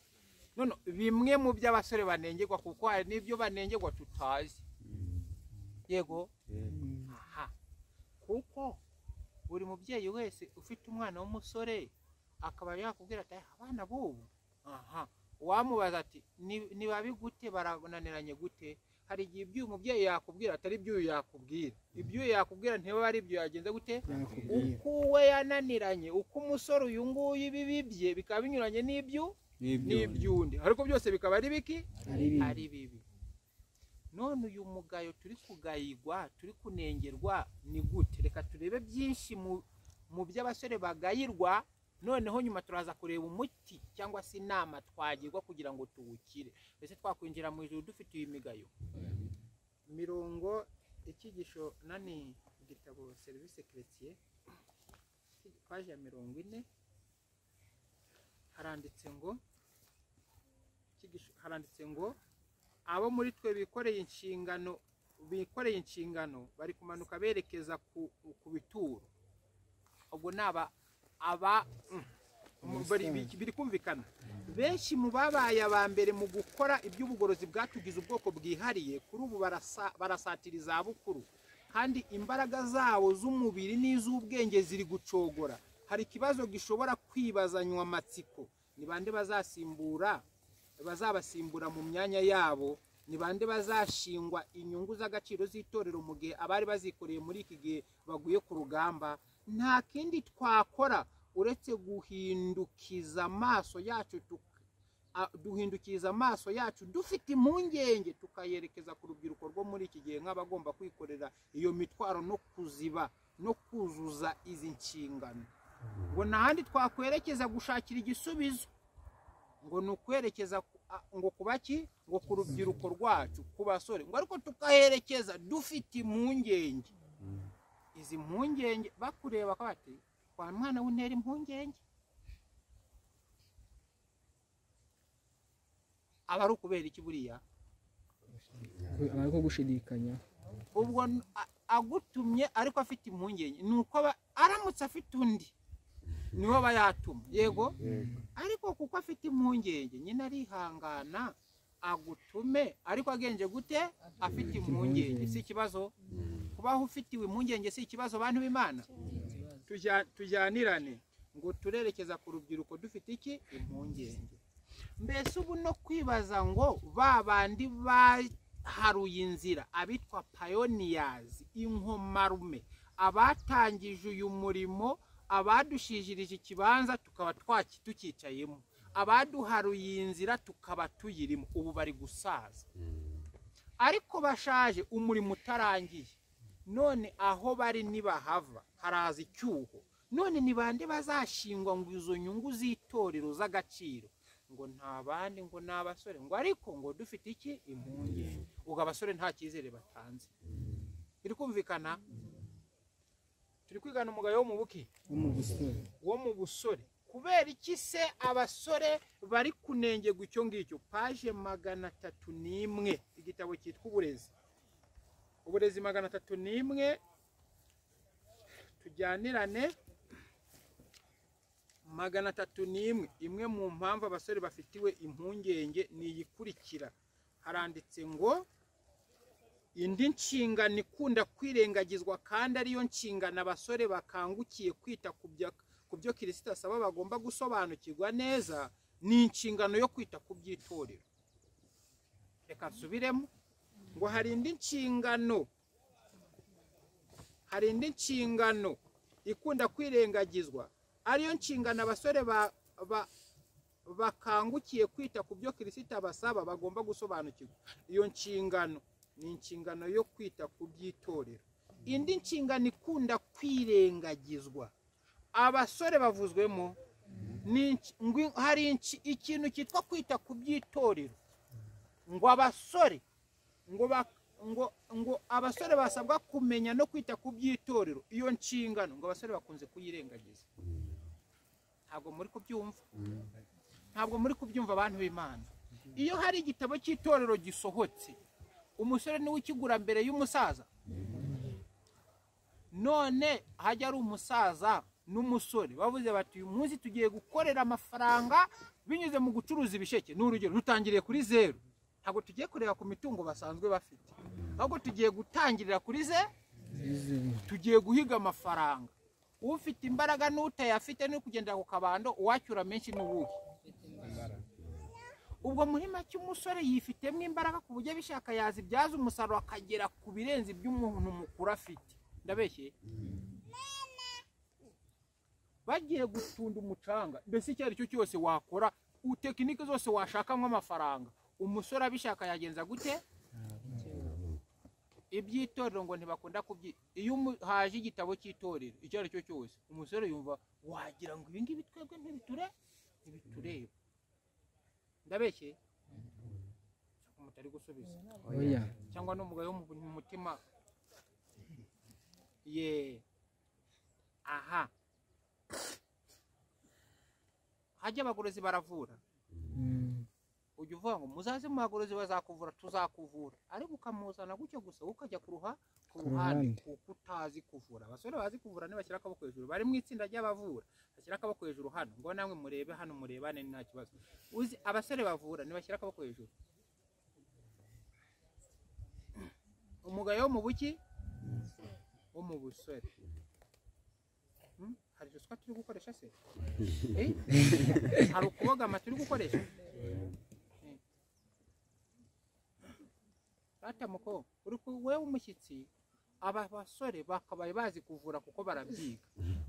none bimwe mu by'abasore banengerwa kuko hari n'ibyo banengerwa tutazi yego aha kuko buri mubyeyi wese ufite umwana w'umusore akaba yakubwira ati "Aya, abana b'ubu aha wamubaza ati "Ni- nibabi gute barananiranye gute hari igihe iby'uyu mubyeyi yakubwira atari iby'uyu yakubwira iby'uyu yakubwira ntibiba ari ibyo yagenze gute yakubwira uko we yananiranye uko umusore uyu nguyu ibibi bye bikaba binyuranye n'ibyo n'iby'undi ariko byose bikaba ari biki ari bibi ari bibi none uyu mugayo turi kugayigwa turi kunengerwa ni gute reka turebe byinshi mu- mu by'abasore bagayirwa noneho nyuma turaza kureba umuti cyangwa se inama twagirwa kugira ngo tuwukire mbese twakwinjira mu ijoro dufite iyi migayo mirongo icyigisho nani igitabo serivisi keretiye paji ya mirongo ine haranditse ngo icyigisho- haranditse ngo abo muri twe bikoreye inshingano bikoreye inshingano bari kumanuka berekeza ku, ku bituro ubwo ni aba aba mm, mu- bari- bi- biri kumvikana benshi mu babaye aba mbere mu gukora iby'ubugorozi bwatugize ubwoko bwihariye kuri ubu barasa- barasatira izabukuru kandi imbaraga zabo z'umubiri n'iz'ubwenge ziri gucogora hari ikibazo gishobora kwibazanywa amatsiko ni bande bazasimbura bazabasimbura mu myanya yabo ni bande bazashingwa inyungu z'agaciro z'itorero mu gihe abari bazikoreye muri iki gihe baguye ku rugamba nta kindi twakora uretse guhindukiza amaso yacu tuk- a- duhindukiza amaso yacu dufite impungenge tukayerekeza ku rubyiruko rwo muri iki gihe nk'abagomba kwikorera iyo mitwaro no kuziba no kuzuza izi nshingano ngo nta handi twakwerekeza gushakira igisubizo ngo ni ukwerekeza ku- a- ngo kuba ki ngo ku rubyiruko rwacu ku basore ngo ariko tukaherekeza dufite impungenge izi mpungenge bakureba ko bati wa mwana w'intera impungenge aba ari ukubera iki buriya aba ari ko gushidikanya ubwo n- a- agutumye ariko afite impungenge ni uko aba- aramutse afite undi niwe aba yatuma yego ariko kuko afite impungenge nyine arihangana agutume ariko agenje gute afite impungenge si ikibazo kubaho ufitiwe impungenge si ikibazo bantu b'imana Tujya- tujyanirane ngo turerekeza ku rubyiruko dufite iki impungenge mbese ubu no kwibaza ngo ba bandi baharuye inzira abitwa payoniyazi inkomarume abatangije uyu murimo abadushijirije ikibanza tukaba twaki tukicayemo abaduharuye iyi nzira tukaba tuyirimo ubu bari gusaza ariko bashaje umurimo utarangiye none aho bari nibahava haraza icyuho none ni bande bazashingwa ngo izo nyungu z'itorero z'agaciro ngo nta bandi ngo ni abasore ngo ariko ngo dufite iki impungenge ubwo abasore nta cyizere batanze biri kumvikana turi kwigana umugayo wo mu buki wo mu busore wo mu busore kubera iki se abasore bari kunengerwa icyo ngicyo paje magana atatu n'imwe igitabo cyitwa uburezi uburezi magana atatu n'imwe tujyanirane magana atatu n'imwe imwe mu mpamvu abasore bafitiwe impungenge ni iyikurikira haranditse ngo indi nshingano ikunda kwirengagizwa kandi ariyo nshingano abasore bakangukiye kwita ku bya- ku byo kirisita asaba bagomba gusobanukirwa neza ni inshingano yo kwita ku by'itorero reka nsubiremo ngo hari indi nshingano hari indi nshingano ikunda kwirengagizwa ariyo nshingano abasore ba- ba- bakangukiye kwita ku byo kirisita abasaba bagomba gusobanukirwa iyo nshingano ni inshingano yo kwita ku by'itorero indi nshingano ikunda kwirengagizwa abasore bavuzwemo ni inki- ngwi- hari inki- ikintu cyitwa kwita ku by'itorero ngo abasore ngo ba- ngo ngo abasore basabwa kumenya no kwita ku by'itorero iyo nshingano ngo abasore bakunze kuyirengagiza ntabwo muri kubyumva ntabwo muri kubyumva abantu b'imana iyo hari igitabo cy'itorero gisohotse umusore niwe ukigura mbere y'umusaza none hajya ari umusaza n'umusore bavuze bati uyu munsi tugiye gukorera amafaranga binyuze mu gucuruza ibisheke ni urugero dutangiriye kuri zeru ntabwo tugiye kureba ku mitungo basanzwe bafite ahubwo tugiye gutangirira kuri zeru tugiye guhiga amafaranga ufite imbaraga n'utayafite ni kugendera ku kabando uwacyura menshi n'ubuhe ubwo muri make umusore yifitemo imbaraga ku buryo abishaka yazibyaza umusaruro akagera ku birenze iby'umuntu mukuru afite ndabeshye bagiye gutunda umucanga mbese icyo ari cyo cyose wakora u- tekinike zose washakamo amafaranga umusore abishaka yagenza gute iby'itorero ngo ntibakunda kubyi iyo umu- haje igitabo cy'itorero icyo ari cyo cyose umusore yumva wagira ngo ibi ngibi twebwe ntibiture ntibitureba ndabeshye mutari gusubiza oya cyangwa n'umugayo wo mu- mu mutima ye aha hajya abagorozi baravura Mm. ujya uvuga ngo muzaze mu bagorozi bazakuvura tuzakuvura ariko ukamuzana gutyo gusa ukajya ku ruha ku ruhande ruhande. kuko utazi kuvura abasore bazi kuvura ntibashyira akaboko hejuru bari mu itsinda ry'abavura bashyira akaboko hejuru hano ngo namwe murebe hano murebane nta kibazo uzi abasore bavura ntibashyira akaboko hejuru umugayo wo mu buki wo mu busore Hmm? hari ruswa turi gukoresha se Eh? hari ukubogama turi gukoresha Data muko uri ku wewe umushyitsi aba basore bakabaye bazi kuvura kuko barabyiga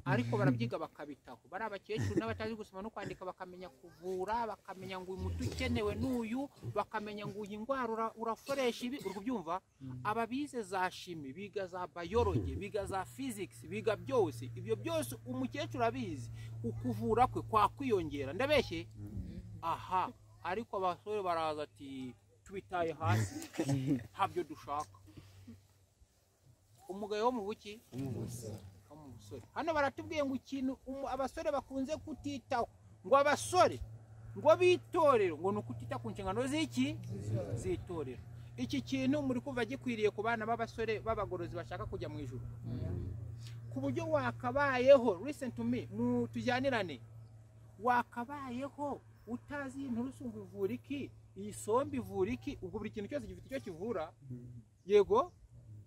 ariko barabyiga bakabitaho bari abakecuru n'abatazi gusoma no kwandika bakamenya kuvura bakamenya ngo uyu muti ukenewe n'uyu bakamenya ngo uyu ndwara ura- urakoresha ibi uri kubyumva aba bize za shimi biga za bayoroge biga za fizikisi biga byose ibyo byose umukecuru abizi ukuvura kwe kwakwiyongera ndabeshye aha ariko abasore baraza ati tubitaye hasi ntabyo dushaka umugayo wo mu buki wo mu busore hano baratubwiye ngo ikintu umu- abasore bakunze kutitaho ngo abasore ngo bitorero ngo ni ukutita ku nshingano z'iki z'itorero iki kintu muri kuva gikwiriye ku bana b'abasore b'abagorozi bashaka kujya mu ijuru ku buryo wakabayeho listen to me mu tujyanirane wakabayeho utazi iyi nturusumbu ivura iki iyi sombe ivura iki ubwo buri kintu cyose gifite icyo kivura yego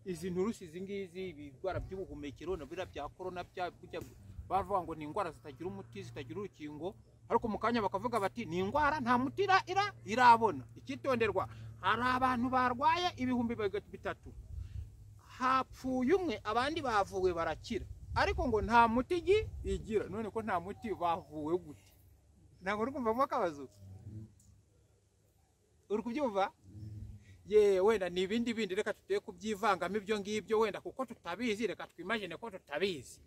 izi nturusi izi ngizi ibirwara by'ubuhumekero na biriya bya korona bya bijya- bavuga ngo ni indwara zitagira umuti zitagira urukingo ariko mu kanya bakavuga bati ni indwara nta muti ira ira irabona icyitonderwa hari abantu barwaye ibihumbi biga- bitatu hapfuye umwe abandi bavuwe barakira ariko ngo nta muti igi igira none ko nta muti bavuwe gute ntabwo uri kumva mo akabazo uri kubyumva ye wenda ni ibindi bindi reka tugiye kubyivangamo ibyo ngibyo wenda kuko tutabizi reka twimagine ko tutabizi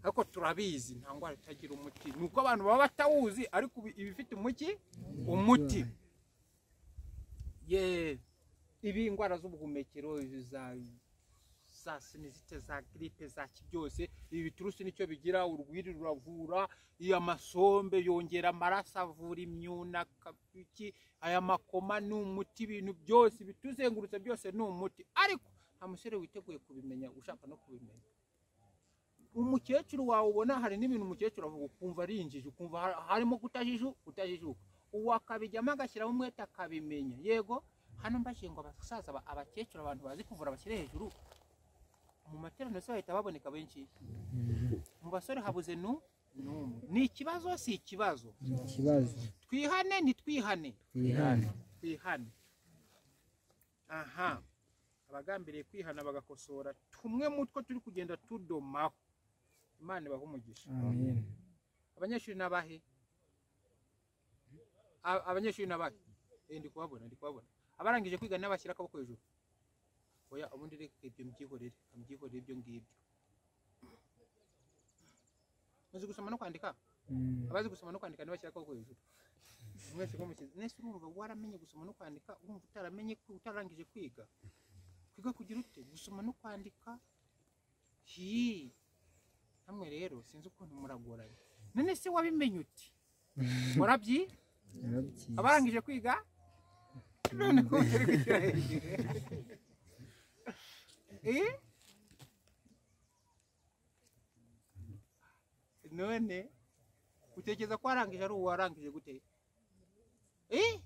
ariko turabizi nta ndwara itagira umuti ni uko abantu baba batawuzi ariko ibi- ibifite umuki umuti ye ibi indwara z'ubuhumekero izi za za sinizite za giripe za byose ibi biturusi nicyo bigira urwiri ruravura iya masombe yongera amaraso avura imyuna kabiki aya makoma ni umuti ibintu byose bituzengurutse byose ni umuti ariko nta musore witeguye kubimenya ushaka no kubimenya umukecuru wawe ubona hari n'ibintu umukecuru avuga ukumva ari injiji ukumva har- harimo kutajiju utajijuka uwo akabijyamo agashyiramo umwete akabimenya yego hano mbashije ngo abasaza aba- abakecuru abantu bazi kuvura bashyire hejuru mu materaniro se bahita baboneka benshi mu basore habuze nu n'umwe ni ikibazo si ikibazo ikibazo twihane ntitwihane wihane twihane aha abagambiriye kwihana bagakosora tumwe mu two turi kugenda tudomaho imana ibaha umugisha amen abanyeshuri n'abahe A- abanyeshuri n'abahe Eh, ndi kubabona ndi kubabona abarangije kwiga n'abashyira akaboko hejuru oya ubundi reka ibyo mbyihorere mbyihorere ibyo ngibyo muzi gusoma no kwandika Mm. abazi gusoma no kwandika ntibashyira akaboko hejuru mwese mumushyize nese urumva waramenye gusoma no kwandika urumva utaramenye ko utarangije kwiga kwiga kugira ute gusoma no kwandika hi namwe rero sinzi ukuntu muragoranye none se wabimenye uti warabyi narabyize abarangije kwiga none ntari gushyira hejuru Eh? none utekereza ko warangije ari uwarangije gute Eh?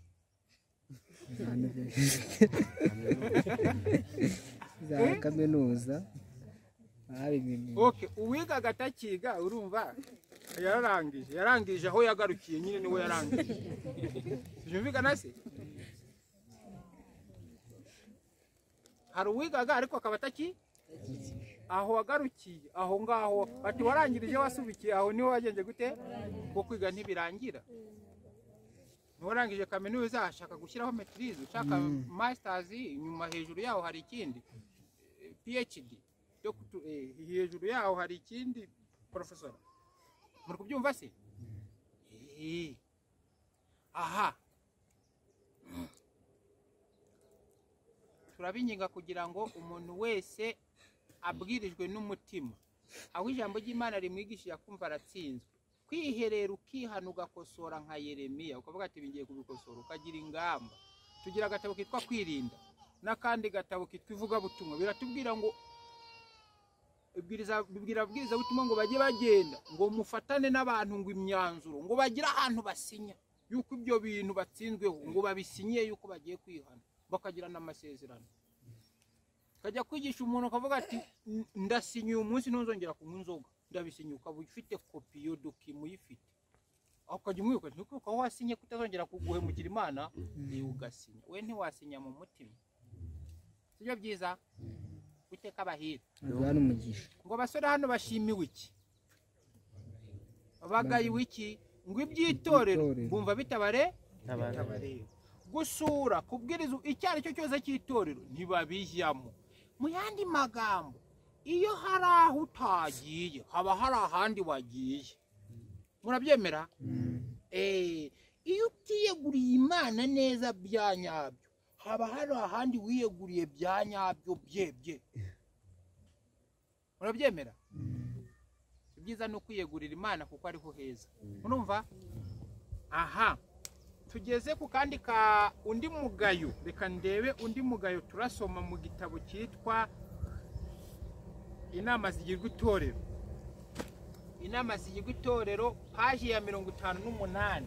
za kaminuza hari ibintu okay uwiga agatakiga urumva yararangije yarangije aho yagarukiye nyine niwe yarangije byumvikana se hari uwigaga ariko akaba ataki aho wagarukiye aho ngaho bati warangirije wasubikiye aho niho wagenze gute kuko kwiga ntibirangira ntiwarangije kaminuza ashaka gushyiraho metirize ushaka masitazi inyuma hejuru yaho hari ikindi phd yo kutu- eh, hejuru yaho hari ikindi porofesora muri kubyumva se Eh. aha turabinginga kugira ngo umuntu wese abwirijwe n'umutima aho ijambo ry'imana rimwigishije akumva aratsinzwe kwiherera ukihana ugakosora nka yeremiya ukavuga ati bingiye kubikosora ukagira ingamba tugira agatabo kitwa kwirinda n'akandi gatabo kitwa ivugabutumwa biratubwira ngo ibwiriza bibwira ababwirizabutumwa ngo bajye bagenda ngo mufatane n'abantu ngo imyanzuro ngo bagire ahantu basinya yuko ibyo bintu batsinzweho ngo babisinye yuko bagiye kwihana bakagira n'amasezerano ukajya kwigisha umuntu ukavuga ati "N- ndasinye uyu munsi ntuzongera kunywa inzoga ndabisinye ukaba ufite kopi iyo dokima uyifite aho ukajya umwibuka ati "Ntukibuka aho wasinye kutazongera kuguhemukira imana niwe ugasinya we ntiwasinya mu mutima sibyo byiza uteka abahira aduha n'umugisha ngo abasore hano bashimiwe iki bagayiwe iki ngo iby'itorero Iby'itorero. bumva bitabare gusura kubwiriza icyo ari cyo cyose cy'itorero ntibabijyamo mu yandi magambo iyo hari aho utagiye haba hari ahandi wagiye murabyemera Eh, iyo utiyeguriye imana neza bya nyabyo haba hari ahandi wiyeguriye bya nyabyo byebye murabyemera ibyiza ni ukwiyegurira imana kuko ariho heza murumva aha tugeze ku kandi ka undi mugayo reka ndebe undi mugayo turasoma mu gitabo cyitwa inama zigirwa itorero inama zigirwa itorero paji ya mirongo itanu n'umunani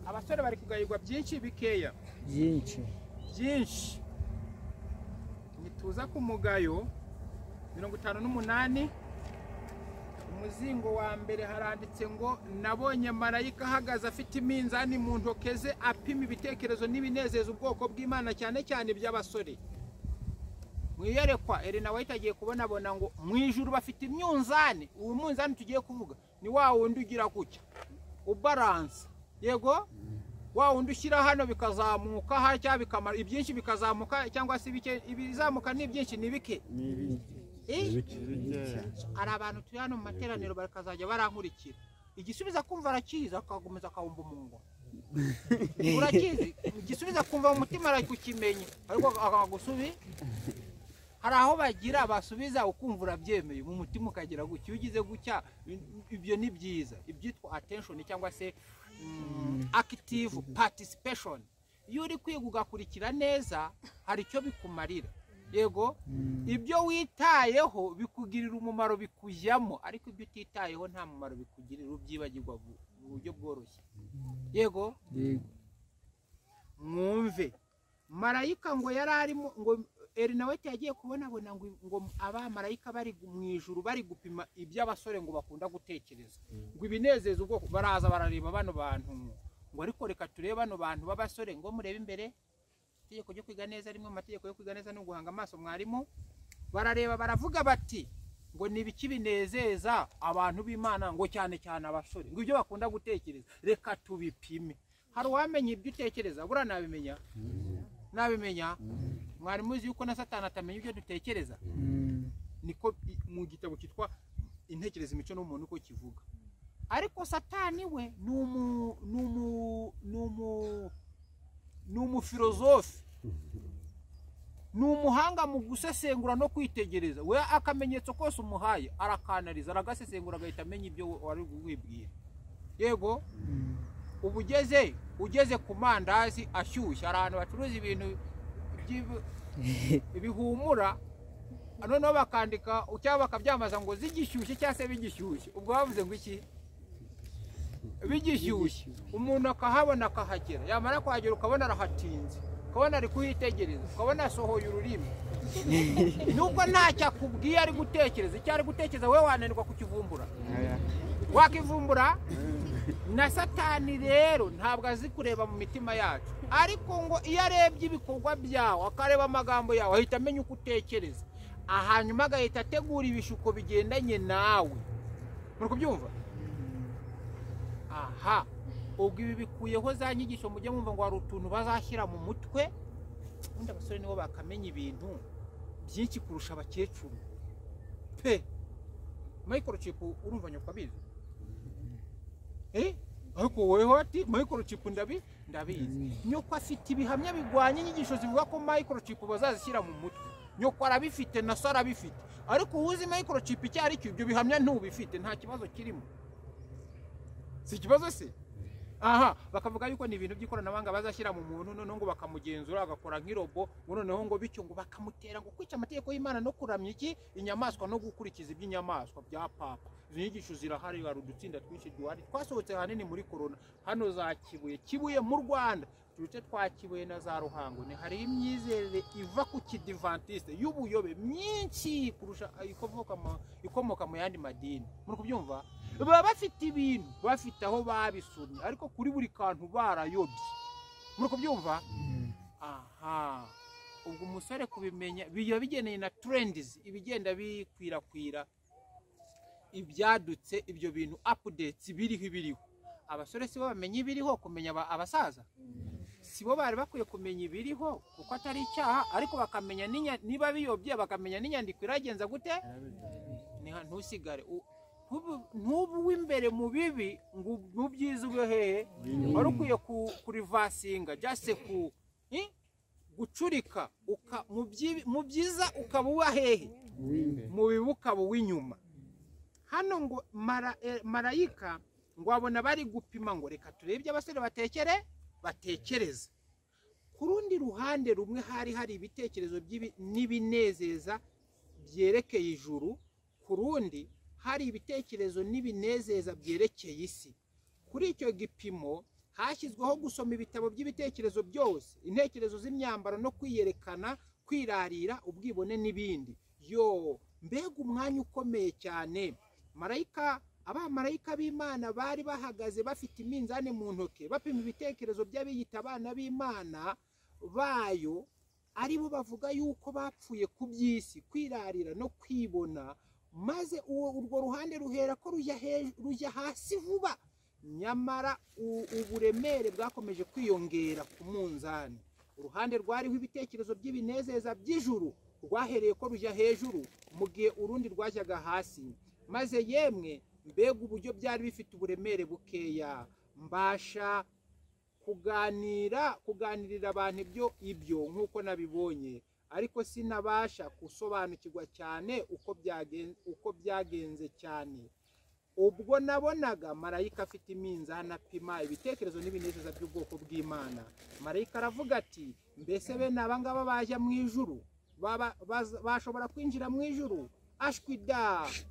abasore bari kugayirwa byinshi bikeya byinshi byinshi nituza ku mugayo mirongo itanu n'umunani umuzingo wa mbere haranditse ngo nabonye marayika ahagaze afite iminzani mu ntoke ze apima ibitekerezo n'ibinezeza ubwoko bw'imana cyane cyane iby'abasore mu iyerekwa erina wahita agiye kubonabona ngo mu ijuru bafite imyunzani uwo munzani tugiye kuvuga ni wa wundi ugira gutya ubaranse yego wa wundi ushyira hano bikazamuka hano cyangwa bikamara ibyinshi bikazamuka cyangwa se bike ibizamuka ni ibyinshi ni bike Eh? hari abantu turi hano mu materaniro bakazajya barankurikira igisubizo akumva arakizi akakomeza akawumva umungo urakizi igisubizo akumva mu mutima arakukimenya ariko akagusubi hari aho bagira basubiza ukumva urabyemeye mu mutima ukagira gutya iyo ugize gutya ibyo ni byiza ibyitwa attention cyangwa se mm, active participation iyo uri kwiga ugakurikira neza hari icyo bikumarira yego ibyo witayeho bikugirira umumaro bikujyamo ariko ibyo utitayeho nta mumaro bikugirira ubyibagirwa vu- mu buryo bworoshye yego yego mwumve marayika ngo yari arimo ngo erinaweti yagiye kubonabona ngo ngo abamarayika bari gu- mu ijuru bari gupima iby'abasore ngo bakunda gutekereza ngo ibinezeza ubwoko baraza barareba bano bantu ngo ariko reka turebe bano bantu b'abasore ngo murebe imbere itegeko ryo kwiga neza rimwe mu mategeko yo kwiga neza no guhanga amaso mwarimu barareba baravuga bati ngo ni ibiki binezeza abantu b'imana ngo cyane cyane abasore ngo ibyo bakunda gutekereza reka tubipime hari uwamenya ibyo utekereza buriya nabimenya nabimenya mwarimu uzi yuko na satani atamenya ibyo dutekereza Mm. niko i- mu gitabo cyitwa intekerezo imico n'umuntu uko kivuga ariko satani we ni umu ni umu ni umu ni umufilozofe ni umuhanga mu gusesengura no kwitegereza we akamenyetso kose umuhaye arakanariza aragasesengura agahita amenya ibyo wari wibwira yego uba ugeze ugeze ku mandazi ashyushye hari ahantu bacuruza ibintu by'ib- bihumura noneho bakandika cyangwa bakabyamamaza ngo zigishyushye cyangwa se bigishyushye ubwo bavuze ngo iki bigishyushye umuntu akahabona akahagera yamara kuhagera ukabona arahatinze ukabona ari kuhitegereza ukabona asohoye ururimi nubwo ntacyo akubwiye ari gutekereza icyo ari gutekereza wowe wananirwa kukivumbura wakivumbura na satani rero ntabwo azi kureba mu mitima yacu ariko ngo iyo arebye ibikorwa byawe akareba amagambo yawe ahita amenya uko utekereza hanyuma agahita ategura ibishuko bigendanye nawe muri kubyumva aha ubwo ibi bikuyeho za nyigisho mujye mwumva ngo hari utuntu bazashyira mu mutwe ubundi abasore nibo bakamenya ibintu byinshi kurusha abakecuru pe mayikoro cipu urumva nyakwabizi eh ariko wowe ati mayikoro cipu ndabi ndabizi nyoko afite ibihamya bigwanye inyigisho zivuga ko mayikoro cipu bazazishyira mu mutwe nyoko arabifite na so arabifite ariko uwuzi mayikoro cipu icyo ari cyo ibyo bihamya ntubifite nta kibazo kirimo si ikibazo se aha bakavuga yuko ni ibintu by'ikoranabuhanga bazashyira mu muntu noneho ngo bakamugenzura agakora nk'irobo ngo noneho ngo bityo ngo bakamutera ngo kwica amategeko y'imana no kuramya iki inyamaswa no gukurikiza iby'inyamaswa bya papa izo nyigisho zirahari hari udutsinda twinshi duhari twasohotse ahanini muri korona hano za kibuye kibuye mu rwanda uduce twa kibuye na za ruhango ni hari imyizerere iva ku kidivantiste y'ubuyobe myinshi kurusha ikomoka mu- ikomoka mu yandi madini muri kubyumva baba bafite ibintu bafite aho babisomye ariko kuri buri kantu barayobye muri kubyumva aha ubwo umusore kubimenya biba bigeneye na turendizi ibigenda bikwirakwira ibyadutse ibyo bintu apudetsi biriho ibiriho abasore sibo bamenya ibiriho kumenya aba- abasaza sibo bari bakwiye kumenya ibiriho kuko atari icyaha ariko bakamenya n'inya- niba biyobye bakamenya n'inyandiko iragenza gute Niha- ntusigare u- ntubu- ntubu w'imbere mu bibi ngo ub- mu byiza ube hehe wari ukwiye ku- kurivasinga jase ku i- gucurika uka- mu byi- mu byiza ukaba uba hehe mu bibi ukaba uw'inyuma hano ngo mara- eh, marayika ngo abona bari gupima ngo reka turebe ibyo abasore batekere batekereza ku rundi ruhande rumwe hari hari ibitekerezo by'ibi- n'ibinezeza byerekeye ijuru ku rundi hari ibitekerezo n'ibinezeza byerekeye isi kuri icyo gipimo hashyizweho gusoma ibitabo by'ibitekerezo byose intekerezo z'imyambaro no kwiyerekana kwirarira ubwibone n'ibindi yo mbega umwanya ukomeye cyane marayika abamarayika b'imana bari bahagaze bafite iminzani mu ntoki bapima ibitekerezo by'abiyita abana b'imana bayo aribo bavuga yuko bapfuye ku by'isi kwirarira no kwibona maze uwo urwo ruhande ruhera ko rujya he- rujya hasi vuba nyamara u- uburemere bwakomeje kwiyongera ku munzani uruhande rwariho ibitekerezo by'ibinezeza by'ijuru rwahereye ko rujya hejuru mu gihe urundi rwajyaga hasi maze yemwe mbega uburyo byari bifite uburemere bukeya mbasha kuganira kuganirira abantu ibyo ibyo nk'uko nabibonye ariko sinabasha gusobanukirwa cyane uko byagenze uko byagenze cyane ubwo nabonaga marayika afite iminzani apima ibitekerezo n'ibinezeza by'ubwoko bw'imana marayika aravuga ati mbese bene aba ngaba bajya mu ijuru Baba- baza- bashobora kwinjira mu ijuru ashwida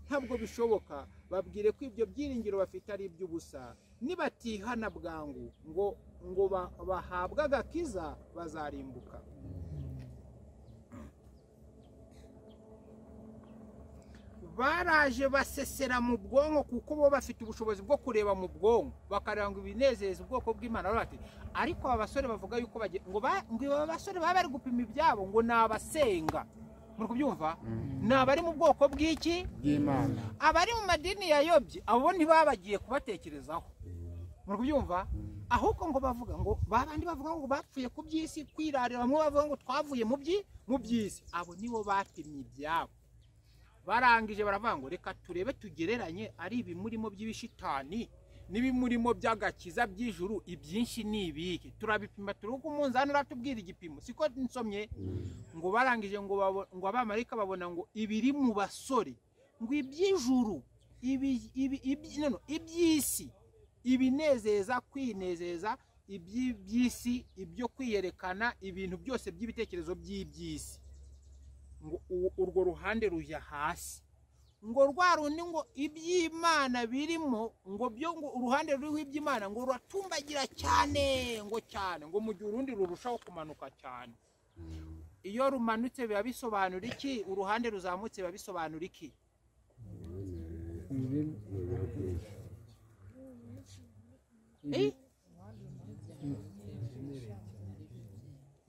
ntabwo bishoboka babwire ko ibyo byiringiro bafite ari iby'ubusa nibatihana bwangu ngo ngo ba- bahabwe agakiza bazarimbuka baraje basesera mu bwonko kuko bo bafite ubushobozi bwo kureba mu bwonko bakareba ngo ibinezeza ubwoko bw'imana baravuga bati ariko aba basore bavuga yuko bagiye ngo ba- ngo aba basore baba bari gupima ibyabo ngo ni abasenga muri kubyumva ni abari mu bwoko bw'iki bw'imana abari mu madini yayobye abo ntibabagiye kubatekerezaho muri kubyumva ahubwo ngo bavuga ngo ba bandi bavuga ngo bapfuye ku by'isi kwirarira bamwe bavuga ngo twavuye mu byi mu by'isi abo nibo bapimye ibyabo barangije baravuga ngo reka turebe tugereranye ari ibimurimo by'ibishitani n'ibimurimo by'agakiza by'ijuru ibyinshi ni ibihe turabipima turi uko umunzani uratubwira igipimo siko nsomye ngo barangije ngo babo- ngo abamarayika babona ngo ibiri mu basore ngo iby'ijuru ibi- ibi- ibi- no, no, iby'isi ibinezeza kwinezeza iby'iby'isi ibyo kwiyerekana ibintu byose by'ibitekerezo by'iby'isi ngo u- urwo ruhande rujya hasi ngo rwa rundi ngo iby'imana birimo ngo byo ngo uruhande ruriho iby'imana ngo ruratumbagira cyane ngo cyane ngo mu gihe urundi rurushaho kumanuka cyane iyo rumanutse biba bisobanura iki uruhande ruzamutse biba bisobanura iki ibibi- Eh?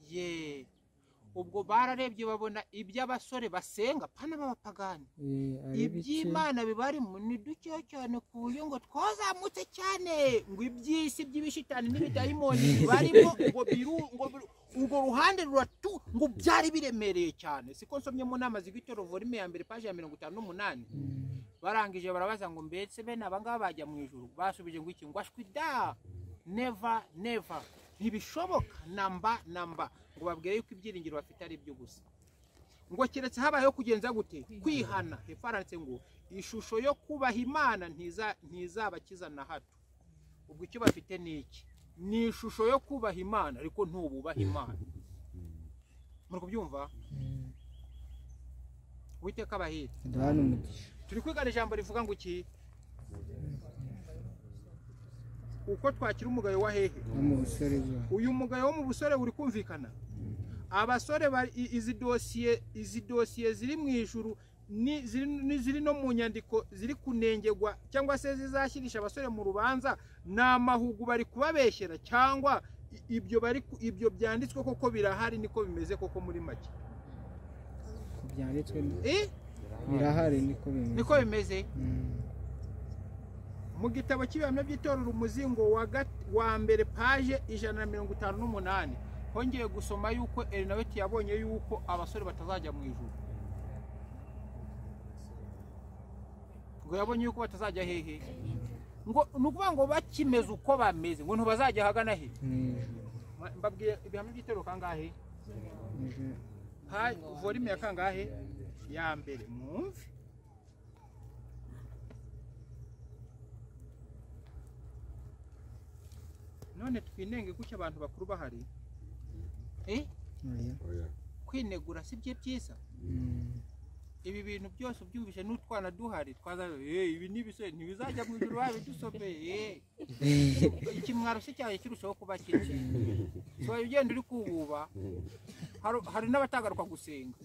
ye ubwo bararebye babona iby'abasore basenga pana b'abapagani eh, ari bike iby'imana bibarimo ni dukeya cyane ku buryo ngo twazamutse cyane ngo iby'isi by'ibishitani n'ibidayimoni bibarimo ngo biru ngo biru- urwo ruhande ruratu ngo byari biremereye cyane siko nsomye mu nama zigwite rovorime ya mbere paje ya mirongo itanu n'umunani barangije barabaza ngo mbese bene abangaba bajya mu ijuru basubije ngo iki ngo ashwi da neva neva ntibishoboka namba namba ngo babwire yuko ibyiringiro bafite ari byo gusa ngo keretse habayeho kugenza gute kwihana hepfo handitse ngo ishusho yo kubaha imana ntiza- ntizabakiza na hato ubwo icyo bafite ni iki ni ishusho yo kubaha imana ariko ntububaha imana muri kubyumva uwiteka abahira duhana umugisha turi kwigana ijambo rivuga ngo iki uko twakira umugayo wa hehe no mu busore bwawe uyu mugayo wo mu busore uri kumvikana abasore bari- i- izi dosiye izi dosiye ziri mu ijuru ni- ziri ni- ziri no mu nyandiko ziri kunengerwa cyangwa se zizashyirisha abasore mu rubanza ni amahugu bari kubabeshyera cyangwa i- ibyo bari ku- ibyo byanditswe koko birahari niko bimeze koko muri make ku byanditswe Eh, birahari niko bimeze niko bimeze Mm. mu gitabo cy'ibihamya by'itorero umuzingo wa gat- wa mbere paje ijana na mirongo itanu n'umunani hongeye gusoma yuko elinaweti yabonye yuko abasore batazajya mu ijuru ngo yabonye yuko batazajya hehe ngo ni ukuvuga ngo bakimeze uko bameze ngo ntibazajya ahagana he mu ijuru mbabwiye ibihamya by'itorero kangahe mu ijuru ha volume ya kangahe ya mbere mwumve none twinenge kuki abantu bakuru bahari eh oya kwinegura si byo byiza Mm. ibi bintu byose ubyumvise n'utwana duhari twaza eh ibi ni ibisore ntibizajya mu ijuru babidusomeye ikimwaro se cyaje kirushaho kuba kike so ugenda uri kububa hari- hari n'abatagaruka gusenga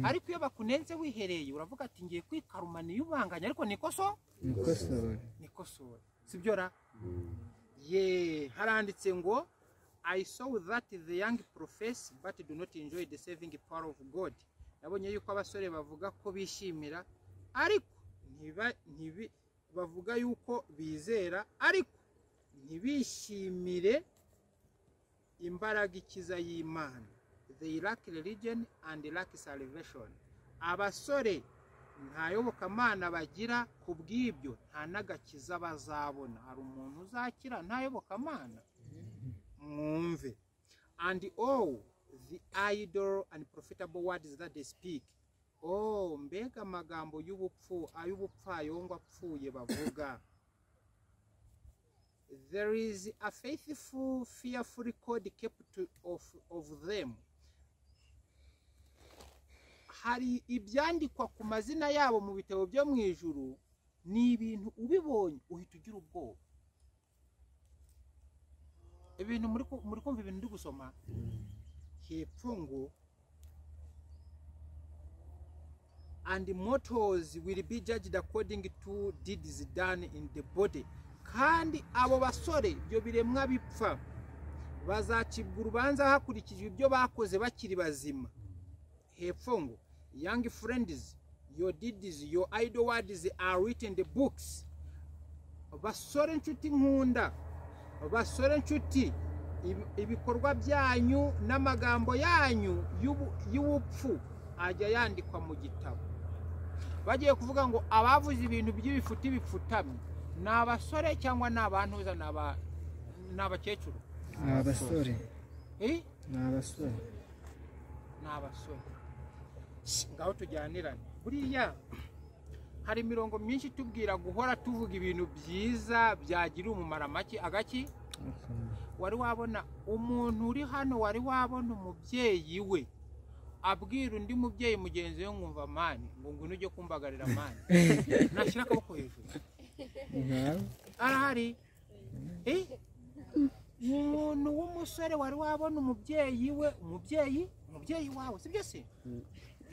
ariko iyo bakunenze wihereye uravuga ati ngiye kwikarumana iyo ubanganya ariko niko so nikosora nikosora sibyo ra ye haranditse ngo i saw that the young profess but do not enjoy the saving power of god nabonye yuko abasore bavuga ko bishimira ariko ntiba ntibi bavuga yuko bizera ariko ntibishimire imbaraga ikiza y'imana they lack religion and lack salvation abasore nta yobokamana bagira ku bw'ibyo nta n'agakiza bazabona hari umuntu uzakira nta yobokamana mwumve and all the idol and profitable words that they speak oh mbega amagambo y'ubupfu ay'ubupfayongo apfuye bavuga there is a faithful fearful code kept to- of, of them hari ibyandikwa ku mazina yabo mu bitabo byo mu ijuru ni ibintu ubibonye uhita ugira ubwoba ibintu muri ku- muri kumva ibintu ndi gusoma hepfo ngo and motos will be judged according to deeds done in the body kandi abo basore ibyo biremwa bipfa bazacibwa urubanza hakurikijwe ibyo bakoze bakiri bazima hepfo ngo young friends your deeds your idle words are written in the books basore nshuti nkunda basore nshuti ibi- ibikorwa byanyu n'amagambo yanyu y'ubu- y'ubupfu ajya yandikwa mu gitabo bagiye kuvuga ngo abavuze ibintu by'ibifuti bipfutamye ni abasore cyangwa ni abantuza ni aba- ni abakecuru ni abasore Eh? ni abasore ni abasore ngaho tujyanirane buriya hari imirongo myinshi itubwira guhora tuvuga ibintu byiza byagira umumaro amaki agaki wari wabona umuntu uri hano wari wabona umubyeyi we abwira undi mubyeyi mugenzi we nkumva mani ngo ngwino ujye kumbagarira mani nashyira akaboko hejuru ngaho arahari Eh? umuntu w'umusore wari wabona umubyeyi we umubyeyi umubyeyi wawe sibyo se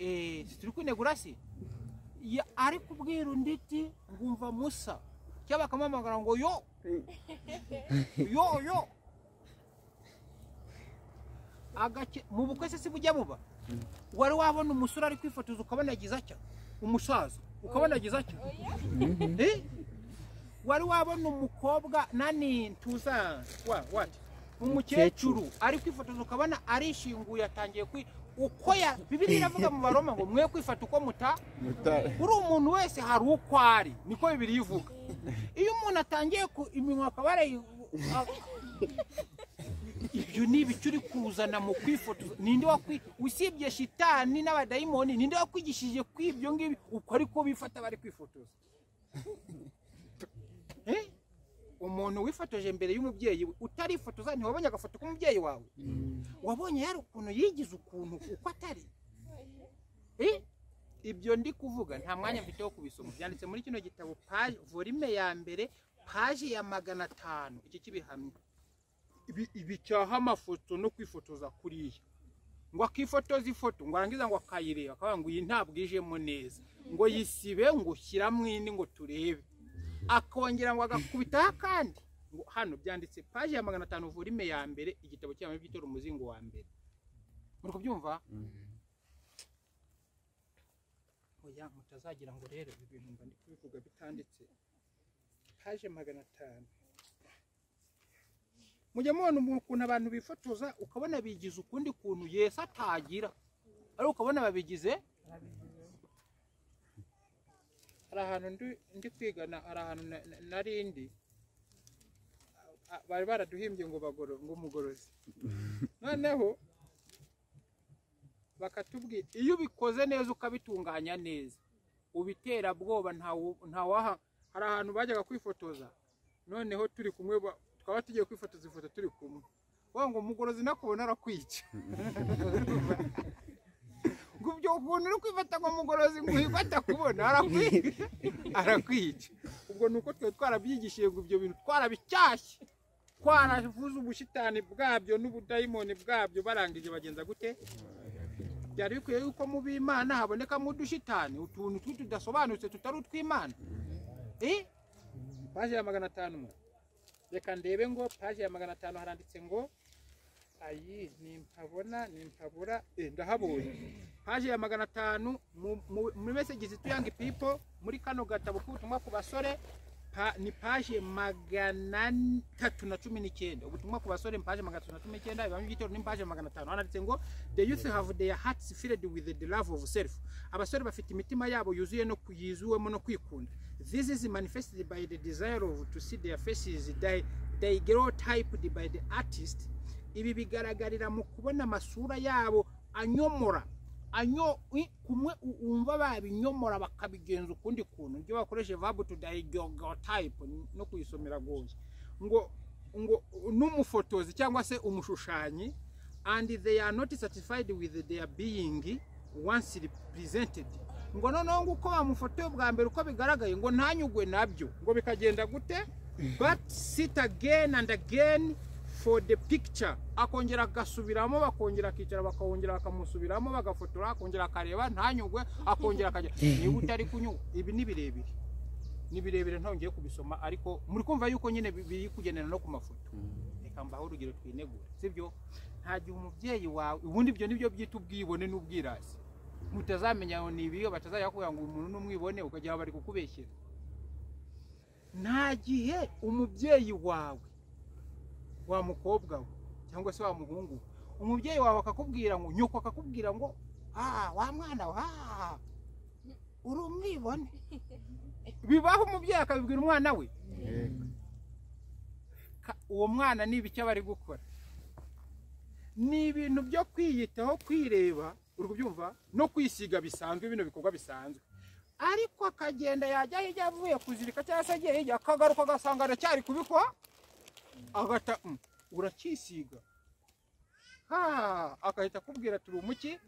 Eh, si turi kwinegura se Ya- ari kubwira undi iti ngumva musa cyangwa bakamuhamagara ngo yo yo yo Agake- mu bukwe se si bujya buba wari wabona umusore ari kwifotoza ukabona agize atya umusaza ukabona agize atya Eh? wari wabona umukobwa nani tuza wa wati umukecuru ari kwifotoza ukabona arishinguye atangiye kwi uko ya bibiri iravuga mu baroma ngo mwe kwifata uko muta uri umuntu wese hari uko ari niko bibiri ivuga iyo umuntu atangiye ku iminwa akaba yarayi- a- ibyo ni ibice uri kuzana mu kwifotoza ninde wakwi usibye shitani n'abadayimoni ninde wakwigishije kw'ibyo ngibyo uko ariko bifata bari kwifotoza Eh? umuntu wifotoje imbere y'umubyeyi we utarifotoza ntiwabonye agafoto k'umubyeyi wawe wabonye yari ukuntu yigize ukuntu uko atari Eh? ibyo ndi kuvuga nta mwanya mfite wo kubisoma byanditse muri kino gitabo paje volume ya mbere paje ya magana atanu iki kibihamya ibi- ibicyaha amafoto no kwifotoza kuriya ngo akifotoza ifoto ngo arangiza ngo akayireba akavuga ngo iyi ntabwo ijemo neza ngo yisibe ngo shyiramo indi ngo turebe akongera ngo agakubitaho akandi ngo hano byanditse paji ya magana atanu volume ya mbere igitabo cyabo by'itora umuzingo wa mbere muri kubyumva oya mutazagira ngo rero ibi bintu mba ndi kubivuga bitanditse paje magana atanu mujya mubona umuntu- ukuntu abantu bifotoza ukabona bigize ukundi kuntu yesi atagira ariko ukabona babigize hari ahantu ndi- ndi kwiga na- hari ahantu na- na- nari ndi a- a- bari baraduhimbye ngo bagoro ngo umugorozi noneho bakatubwira iyo ubikoze neza ukabitunganya neza ubitera bwoba ntawaha hari ahantu bajyaga kwifotoza noneho turi kumwe ba- twaba tugiye kwifotoza ifoto turi kumwe wa ngo umugorozi nakubona arakwica ngo ubyo ukuntu uri kwifata ngo umugorozi ngo uhigwe atakubona arakwica arakwica ubwo ni uko twari twarabyigishije ngo ibyo bintu twarabicyashye twaravuze ubushitani bwabyo n'ubudayimoni bwabyo barangije bagenza gute byari bikwiye yuko mu b'imana habonekamo udushitani utuntu tudasobanutse tutari utw'imana Eh? paji ya magana atanu mwe. reka ndebe ngo paji ya magana atanu haranditse ngo ayi nimpabona nimpabura eh, ndahabonye paji ya magana atanu mu- mu- muri mesegizi tuyangi pipo muri kano gatabo k'ubutumwa ku basore pa, ni paji magana n- tatu na cumi n'icyenda ubutumwa ku basore ni paji magana tatu na cumi n'icyenda ibamo igitero ni paji magana atanu haranditse ngo the youth have their hearts filled with the love of self abasore bafite imitima yabo yuzuye no ku- yuzuwemo no kwikunda this is manifested by the desire of to see their faces di- daguerreotyped by the artist ibi bigaragarira mu kubona amasura yabo anyomora anyo i- kumwe u- umva babinyomora bakabigenza ukundi kuntu ibyo bakoresheje verb to daguerreotype no kuyisomera goye ngo ngo n'umufotozi cyangwa se umushushanyi and they are not satisfied with their being once represented ngo noneho ngo uko bamufotoye bwa mbere uko bigaragaye ngo ntanyugwe nabyo ngo bikagenda gute but sit again and again for the picture akongera agasubiramo bakongera akicara bakongera bakamusubiramo bagafotora akongera akareba ntanyugwe akongera akajya niba utari kunyugwa ibi ni birebire ni birebire ntongeye kubisoma ariko muri kumva yuko nyine bi- biri kugendana no ku mafoto reka mbaho urugero twinegure sibyo nta gihe umubyeyi wawe ubundi ibyo nibyo byita ubwibone n'ubwirasi mutazamenya ngo ni ibiyo batazajya bakubwira ngo uyu muntu ni umwibone ukagira ngo bari kukubeshyera nta gihe umubyeyi wawe wa mukobwa we cyangwa se wa muhungu we, umubyeyi wawe akakubwira ngo nyoko akakubwira ngo ah wa mwana wa ah, uri umwibone bibaho umubyeyi akabibwira umwana we Ka- uwo mwana ni ibiki aba ari gukora ni ibintu byo kwiyitaho kwireba uri kubyumva no kwisiga bisanzwe bino bikorwa bisanzwe ariko akagenda yajya hirya avuye kuzirika cyangwa se agiye hirya akagaruka agasanga aracyari kubikora agata "Mm, urakisiga ha agahita akubwira turi umuki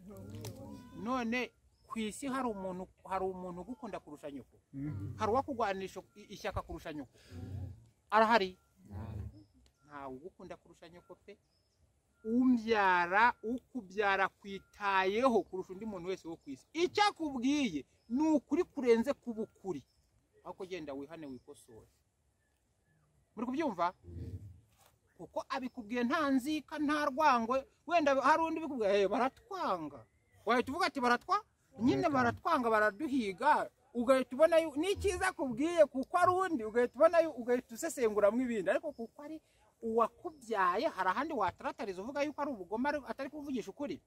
none ku isi hari umuntu hari umuntu ugukunda kurusha nyoko Mhm. hari uwakugwanisha i- ishyaka kurusha nyoko arahari ntawe ugukunda kurusha nyoko pe umbyara ukubyara kwitayeho kurusha undi muntu wese wo ku isi icyo akubwiye ni ukuri kurenze ku bukuri aho kugenda wihane wikosore muri kubyumva kuko abikubwiye nta nzika nta rwangwe wenda hari undi bikubwiye "Eh, baratwanga wahita uvuga ati baratwa nyine baratwanga baraduhiga ugahita ubona yu- ni icyiza akubwiye kuko ari undi ugahita ubona yu- ugahita usesenguramo ibindi ariko kuko ari uwakubyaye hari ahandi wataratariza uvuga yuko ari ubugome ari- atari kuvugisha ukuri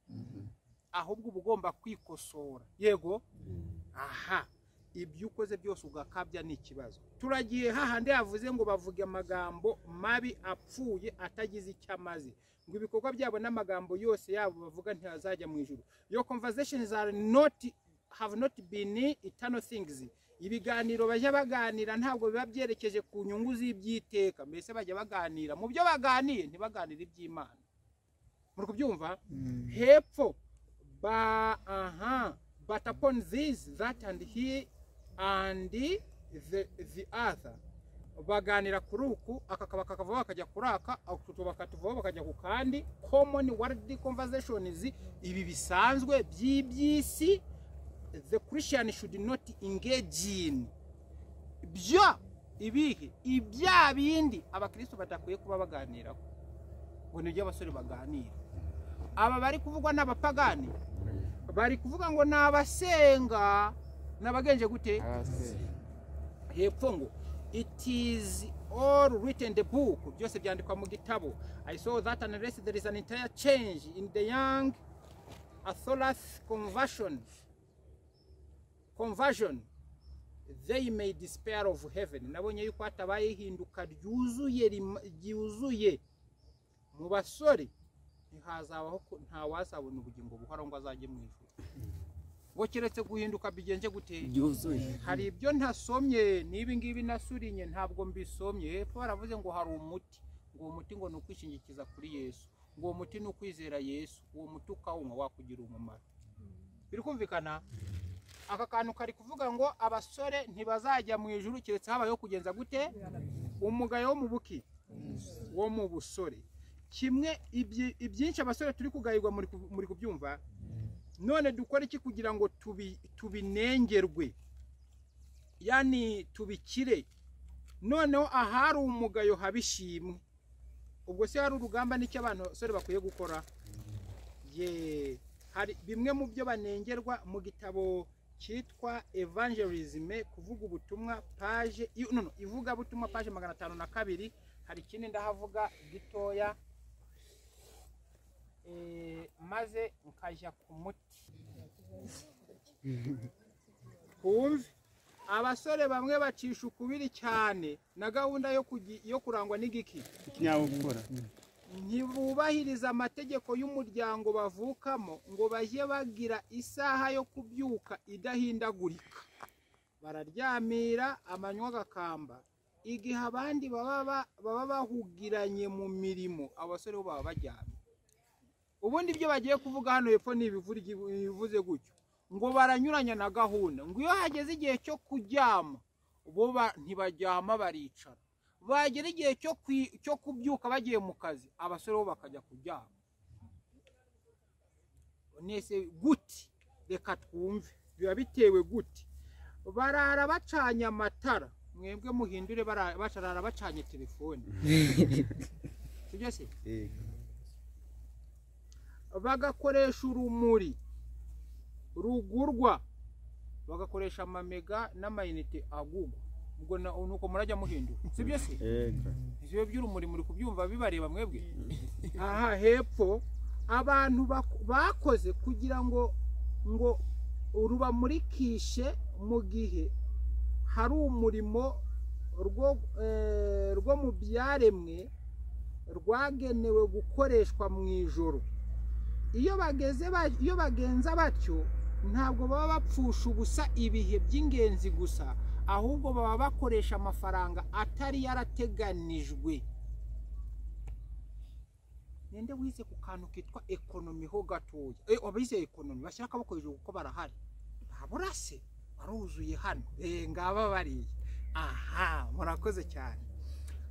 ahubwo uba ugomba kwikosora yego aha ibyo ukoze byose ugakabya ni ikibazo turagiye hahandi yavuze ngo bavuga amagambo mabi apfuye atagize icyo amaze ngo ibikorwa byabo n'amagambo yose yabo bavuga ntihazajya mu ijuru your conversations are not have not been eternal things ibiganiro bajya baganira ntabwo biba byerekeje ku nyungu z'ibyiteka mbese bajya baganira mu byo baganiye ntibaganire iby'imana muri kubyumva Mm. hepfo ba aha but upon this that and he and the, the other baganira kuri uku aka kaba kakavaho bakajya kuri aka ako bakatuvaho bakajya ku kandi common world conversations ibi bisanzwe by'iby'isi the christian should not engage in byo ibihe ibya bindi abakristo badakwiye kuba baganiraho ngo ni ibyo abasore baganira aba bari kuvugwa n'abapagani bari kuvuga ngo ni abasenga n'abagenje gute hepfo ngo it is all written in the book byose byandikwa mu gitabo i saw that unless there is an entire change in the young author's conversion conversion they may despair of heaven nabonye yuko hatabaye ihinduka ryuzuye rim- ryuzuye mu basore ntihazabaho ko- ntawazabona ubugingo buhoraho ngo azajye mu ijuru ngo keretse guhinduka bigenze gute ryuzuye hari ibyo ntasomye n'ibi ngibi nasurinye ntabwo mbisomye hepfo baravuze ngo hari umuti ngo uwo muti ngo ni ukwishingikiza kuri yesu ngo uwo muti ni ukwizera yesu uwo muti ukawunywa wakugira umumaro biri kumvikana aka kantu kari kuvuga ngo abasore ntibazajya mu ijuru keretse habayeho kugenza gute umugayo wo mu buki wo mu busore kimwe ibyi- ibyinshi abasore turi kugayirwa muri ku- muri kubyumva none dukora iki kugira ngo tubi- tubinengerwe yani tubikire noneho ahari umugayo haba ishimwe ubwo se hari urugamba n'icyo abantu basore bakwiye gukora ye hari bimwe mu byo banengerwa mu gitabo cyitwa evangelisme kuvuga ubutumwa paje i- no, no, ivugabutumwa paje magana atanu na kabiri hari ikindi ndahavuga gitoya Eh, maze nkajya ku muti twumve abasore bamwe bacisha ukubiri cyane na gahunda yo kugi- yo kurangwa n'igiki ikinyabupfura ntibubahiriza amategeko y'umuryango bavukamo ngo bajye bagira isaha yo kubyuka idahindagurika bararyamira amanywa agakamba igihe abandi baba ba- baba bahugiranye mu mirimo abasore bo baba baryamye ubundi ibyo bagiye kuvuga hano hepfo ni ibivurigi- ibivuze gutyo ngo baranyuranya na gahunda ngo iyo hageze igihe cyo kuryama bo ba- ntibaryama baricara bagera igihe cyo kwi- cyo kubyuka bagiye mu kazi abasore bo bakajya kuryama nese guti reka twumve biba bitewe guti barara bacanye amatara mwebwe muhindure bara- barara bacanye telefone sibyo se bagakoresha urumuri rugurwa bagakoresha amamega n'amayinite agugwa ubwo na- nuko murajya muhindura sibyo se ibyo by'urumuri muri kubyumva bibareba mwebwe aha hepfo abantu bak- bakoze kugira ngo ngo rubamurikishe mu gihe hari umurimo rwo eh, rwo mu byaremwe rwagenewe gukoreshwa mu ijoro iyo bageze ba- iyo bagenza batyo ntabwo baba bapfusha ubusa ibihe by'ingenzi gusa ahubwo baba bakoresha amafaranga atari yarateganijwe ninde wize ku kantu kitwa ekonomi ho gatoya Eh, abize ekonomi bashyira akaboko hejuru kuko barahari babura se baruzuye hano Eh, ngaba bariya aha murakoze cyane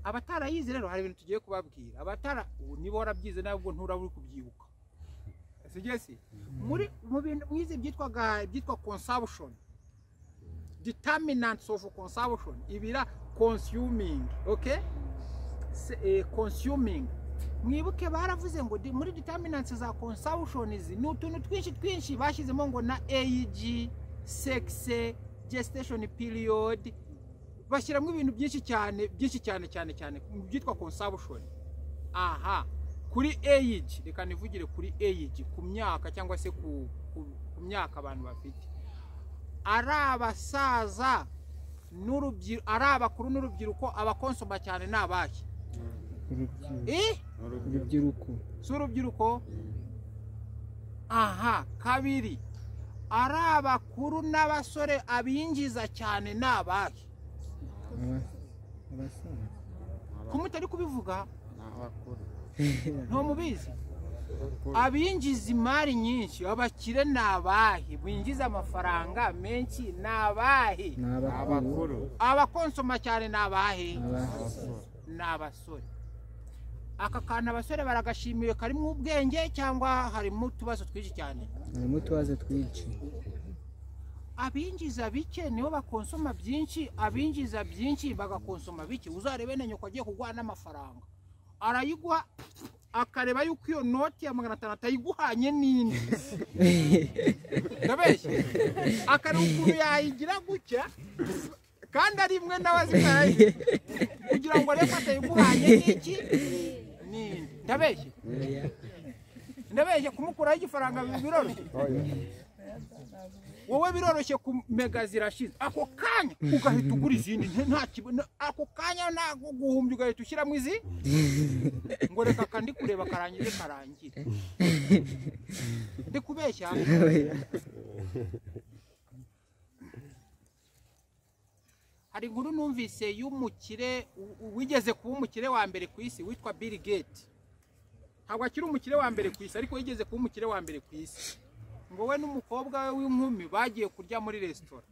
abatarayize rero hari ibintu tugiye kubabwira abatara ubu niba warabyize ntabwo nturaba uri kubyibuka sigesi muri mu bintu mwize byitwaga byitwa consumption determinants of consumption ibira consuming okay Se- eh, consuming mwibuke baravuze ngo di- muri determinants za consumption izi ni utuntu twinshi twinshi bashyizemo ngo na AG sex gestation period bashyiramo ibintu byinshi cyane byinshi cyane cyane cyane mu byitwa consumption aha kuri age reka nivugire kuri age ku myaka cyangwa se ku, ku, ku myaka abantu bafite ari abasaza n'urubyiruko ari abakuru n'urubyiruko abakonsoma cyane ni abahe urubyiruko eh? urubyiruko si urubyiruko aha kabiri ari abakuru n'abasore abinjiza cyane ni abahe aba- abasaza kumutari kubivuga n'abakuru ntamubizi abinjiza imari nyinshi abakire ni abahe binjiza amafaranga menshi ni abahe ni abakuru abakuru abakonsoma cyane ni abahe abasore ni abasore aka kantu abasore baragashimiye karimo ubwenge cyangwa harimo utubazo twinshi cyane harimo utubazo twinshi abinjiza bike nibo bakonsoma byinshi abinjiza byinshi bagakonsoma bike uzarebe na nyoko agiye kuguha n'amafaranga arayiguha akareba yuko iyo noti ya magana atanu atayiguhanye n'indi ndabeshya akareba ukuntu yayigira gutya kandi ari imwe nawe azi ko yayigira kugira ngo arebe ko atayiguhanye n'iki n'indi ndabeshya ndabeshya kumukuraho igifaranga biroroshye wowe biroroshye kumega zirashize ako kanya ugahita ugura izindi nta- nta kibazo ako kanya ntabwo guhumbya ugahita ushyiramo izi ngo reka aka ndi kureba karangire karangire ndi kubeshya hari inkuru numvise y'umukire u- u- wigeze kuba umukire wa mbere ku isi witwa Bill Gates ntabwo akiri umukire wa mbere ku isi ariko yigeze kuba umukire wa mbere ku isi ngo we n'umukobwa we w'inkumi bagiye kurya muri resitora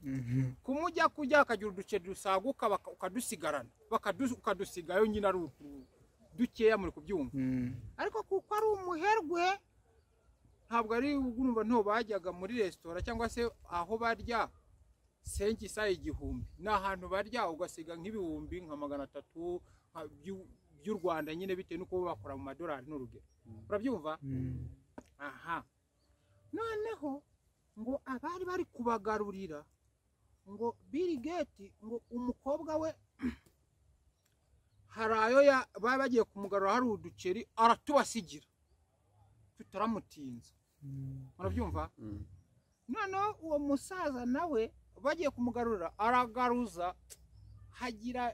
kumujya kujya akagira uduceri dusaguka baka- ukadusigarana bakadu- ukadusigayo nyine ari utu- dukeya muri kubyumva Mm. ariko kuko ari umuherwe ntabwo ari urumva nto bajyaga muri resitora cyangwa se aho barya sengi isa igihumbi ni ahantu barya ugasiga nk'ibihumbi nka magana atatu nka by'u- by'u rwanda nyine bitewe n'uko bo bakora mu madolari n'urugero urabyumva Mm. aha noneho ngo abari bari kubagarurira ngo Bill Gates ngo umukobwa we hari ayo ya- baba bagiye kumugarura hari uduceri aratubasigira tutaramutinza murabyumva Mm. noneho uwo musaza nawe bagiye kumugarura aragaruza hagira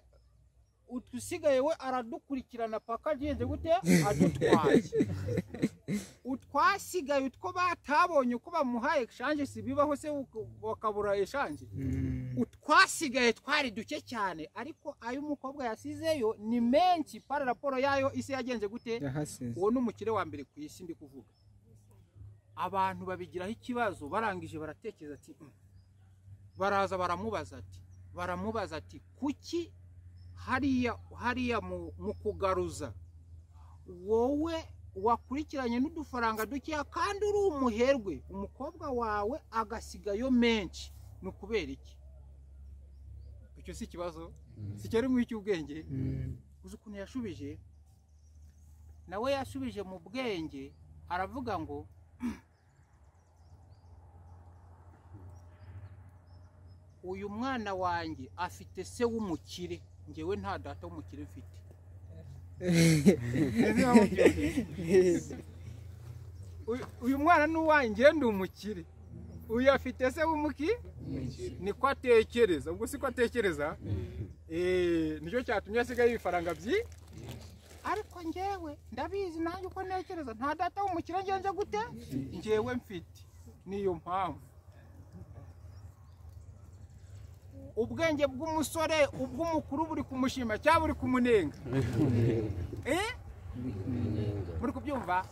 udusigaye we aradukurikirana paka agenze gute adutwaye utwasigaye utwo batabonye uko bamuhaye eshanje si bibaho se uko- bakabura eshanje Mm. utwasigaye twari duke cyane ariko ayo umukobwa yasizeyo ni menshi para raporo yayo isi yagenze gute yahasize uwo ni umukire wa mbere ku isi ndi kuvuga abantu babigiraho ikibazo barangije baratekereza ati "Mm." baraza baramubaza ati baramubaza ati kuki hariya hariya mu, mu kugaruza wowe wakurikiranye n'udufaranga dukeya kandi uri umuherwe umukobwa wawe agasigayo menshi ni ukubera iki icyo si ikibazo si cyari mu icy'ubwenge Mm. uzi ukuntu yashubije nawe yasubije mu bwenge aravuga ngo uyu mwana wanjye afite se w'umukire ngewe nta data w'umukire mfite Ese wamubyumvise? Uyu- uyu mwana ni uwanjye ndi umukire uyu afite se w'umuki niko atekereza ubwo siko atekereza Eh, nicyo cyatumye asigaye ibifaranga byi ariko ngewe ndabizi nanjye uko ntekereza nta data w'umukire ngenze gute ngewe mfite niyo mpamvu ubwenge bw'umusore ubw'umukuru buri kumushima cyangwa buri kumunenga Eh? muri kubyumva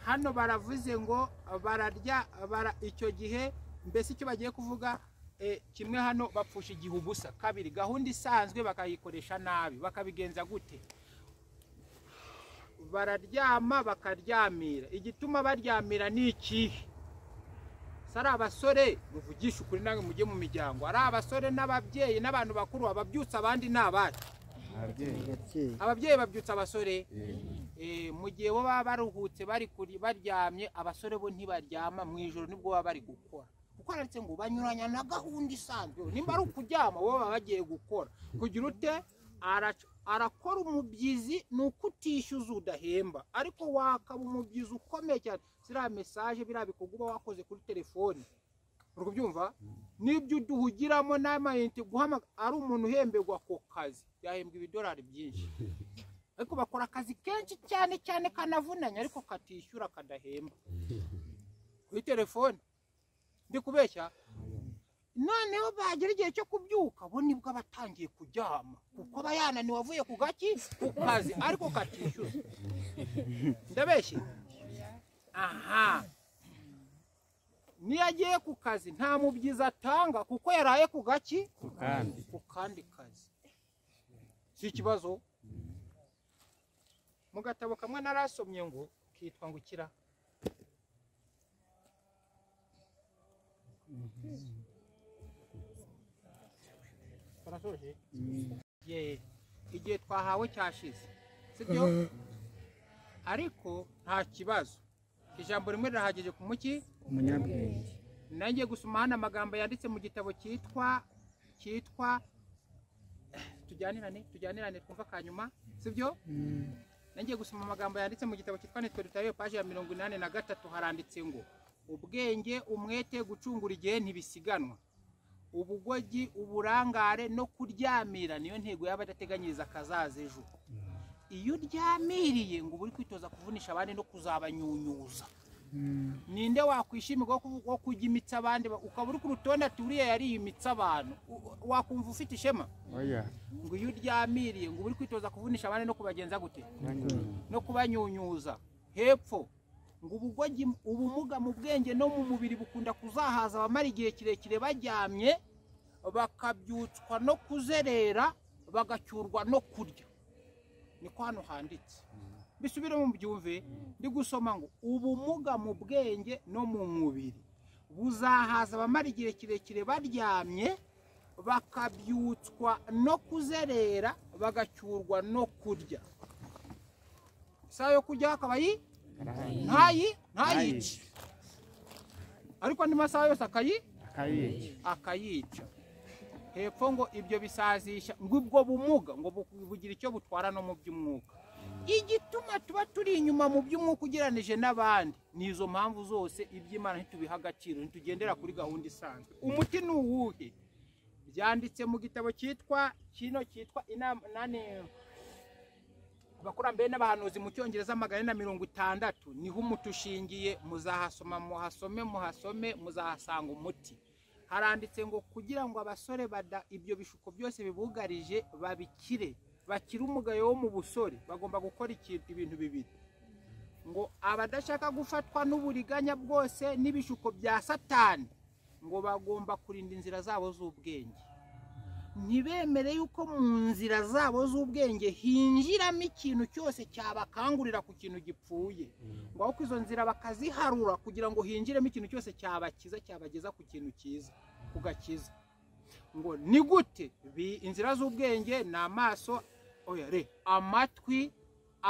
hano baravuze ngo bararya bara icyo gihe mbese icyo bagiye kuvuga eh, kimwe hano bapfusha igihe ubusa kabiri gahunda isanzwe bakayikoresha nabi bakabigenza gute bararyama bakaryamira igituma baryamira ni ikihe si ari abasore muvugisha ukuri namwe mujye mu miryango ari abasore n'ababyeyi n'abantu bakuru ababyutsa abandi ni abacu ababyeyi ababyeyi babyutsa abasore Eh, mu gihe bo baba baruhutse bari kuri- baryamye abasore bo ntibaryama mu ijoro nibwo baba bari gukora kuko handitse ngo banyuranya na gahunda isanzwe nimba ari ukuryama bo baba bagiye gukora kugira ute arac- arakora umubyizi ni uko utishyuza udahemba ariko wakaba umubyizi ukomeye cyane ziriya mesaje biriya bikorwa uba wakoze kuri telefone uri kubyumva n'ibyo uduhugiramo n'amayinite guhamagara ari umuntu uhemberwa ako kazi yahembwa ibidolari byinshi ariko bakora akazi kenshi cyane cyane kanavunanye ariko katishyura kadahemba kuri telefone ndi kubeshya noneho bagera igihe cyo kubyuka bo nibwo aba atangiye kuryama kuko aba yananiwe avuye ku gaki ku kazi ariko katishyura ndabeshye aha niyo agiye ku kazi nta mubyizi atanga kuko yaraye ku gaki ku kandi kazi si ikibazo mu gatabo kamwe narasomye ngo kitwa ngo ukira Baratoje? Ye, igihe twahawe cyashize sibyo ariko nta kibazo ijambo rimwe rirahagije ku muki umunyabwenge nanjye gusoma hano amagambo yanditse mu gitabo cyitwa cyitwa tujyanirane tujyanirane twumva kanyuma sibyo Mm. nangiye gusoma amagambo yanditse mu gitabo cyitwa nitwe dutayo paje ya mirongo inani na gatatu haranditse ngo ubwenge umwete gucungura igihe ntibisiganwa ubugogi uburangare no kuryamira niyo ntego yaba adateganyiriza akazaza ejo iyo uryamiriye ngo uba uri kwitoza kuvunisha abandi no kuzabanyunyuza Mm. ninde wakwishimira wo kuvu- wo kujya imitsi abandi ba- ukaba uri ku rutonde ati uriya yariyimitse abantu U- wakumva ufite ishema oya ngo iyo uryamiriye ngo uba uri kwitoza kuvunisha abandi no kubagenza gute no kubanyunyuza hepfo ngo ubugogi ubumuga mu bwenge no mu mubiri bukunda kuzahaza abamara igihe kirekire baryamye bakabyutswa no kuzerera bagacyurwa no kurya niko hano handitse bisubire mu byumve ndi gusoma ngo ubumuga mu bwenge no mu mubiri buzahaza abamara igihe kirekire baryamye bakabyutswa no kuzerera bagacyurwa no kurya isaha yo kurya akaba yi ntayi ntayice ariko andi masaha yose akayi akayica akayica hepfo ngo ibyo bisazisha ngo ubwo bumuga ngo bu- bugira icyo butwara no mu by'umwuka igituma tuba turi inyuma mu by'umwuka ugereranije n'abandi ni izo mpamvu zose iby'imana ntitubiha agaciro ntitugendera kuri gahunda isanzwe umuti ni uwuhe byanditse mu gitabo cyitwa kino cyitwa inama nane abakurambere n'abahanuzi mu cyongereza magana ane na mirongo itandatu niho umuti ushingiye muzahasoma muhasome muhasome muzahasanga umuti haranditse ngo kugira ngo abasore bada ibyo bishuko byose bibugarije babikire bakire umugayo wo mu busore bagomba gukora ikintu ibintu bibiri ngo abadashaka gufatwa n'uburiganya bwose n'ibishuko bya satani ngo bagomba kurinda inzira zabo z'ubwenge ntibemere yuko mu nzira zabo z'ubwenge hinjiramo ikintu cyose cyabakangurira ku kintu gipfuye ngo ahubwo izo nzira bakaziharura kugira ngo hinjiremo ikintu cyose cyabakiza cyabageza ku kintu cyiza ku gakiza ngo ni gute Bi- inzira z'ubwenge ni amaso oya re amatwi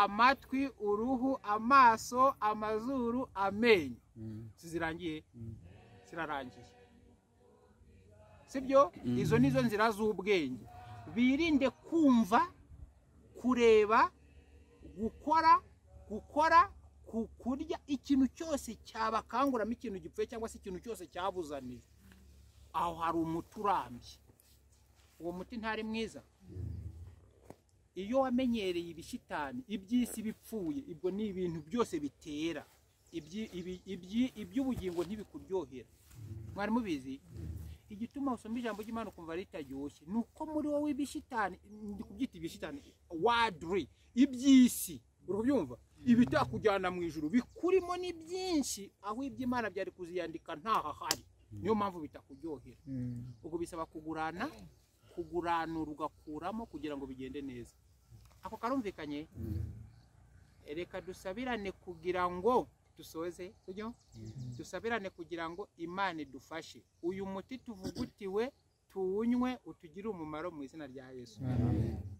amatwi uruhu amaso amazuru amenyo zirangiye zirarangiye sibyo izo ni zo nzira z'ubwenge birinde kumva kureba gukora gukora ku- kurya ikintu cyose cyabakanguramo ikintu gipfuye cyangwa se ikintu cyose cyabuzanije aho hari umuti urambye uwo muti ntari mwiza iyo wamenyereye ibishitani iby'isi bipfuye ibwo ni ibintu byose bitera Ibyi- ibi- ibyi- iby'ubugingo ntibikuryohera mwari mubizi igituma usoma ijambo ry'imana ukumva ritaryoshye ni uko muri wowe ibishitani ndi kubyita ibishitani wadri iby'isi uri kubyumva ibitakujyana mu ijuru bikurimo ni byinshi aho iby'imana byari kuziyandika ntahahari niyo mpamvu bitakuryohera Mm. ubwo bisaba kugurana kuguranura ugakuramo kugira ngo bigende neza ako karumvikanye reka dusabirane kugira ngo dusoze sibyo dusabirane kugira ngo imana idufashe uyu muti tuvugutiwe tuwunywe utugire umumaro mu izina rya yesu Amen.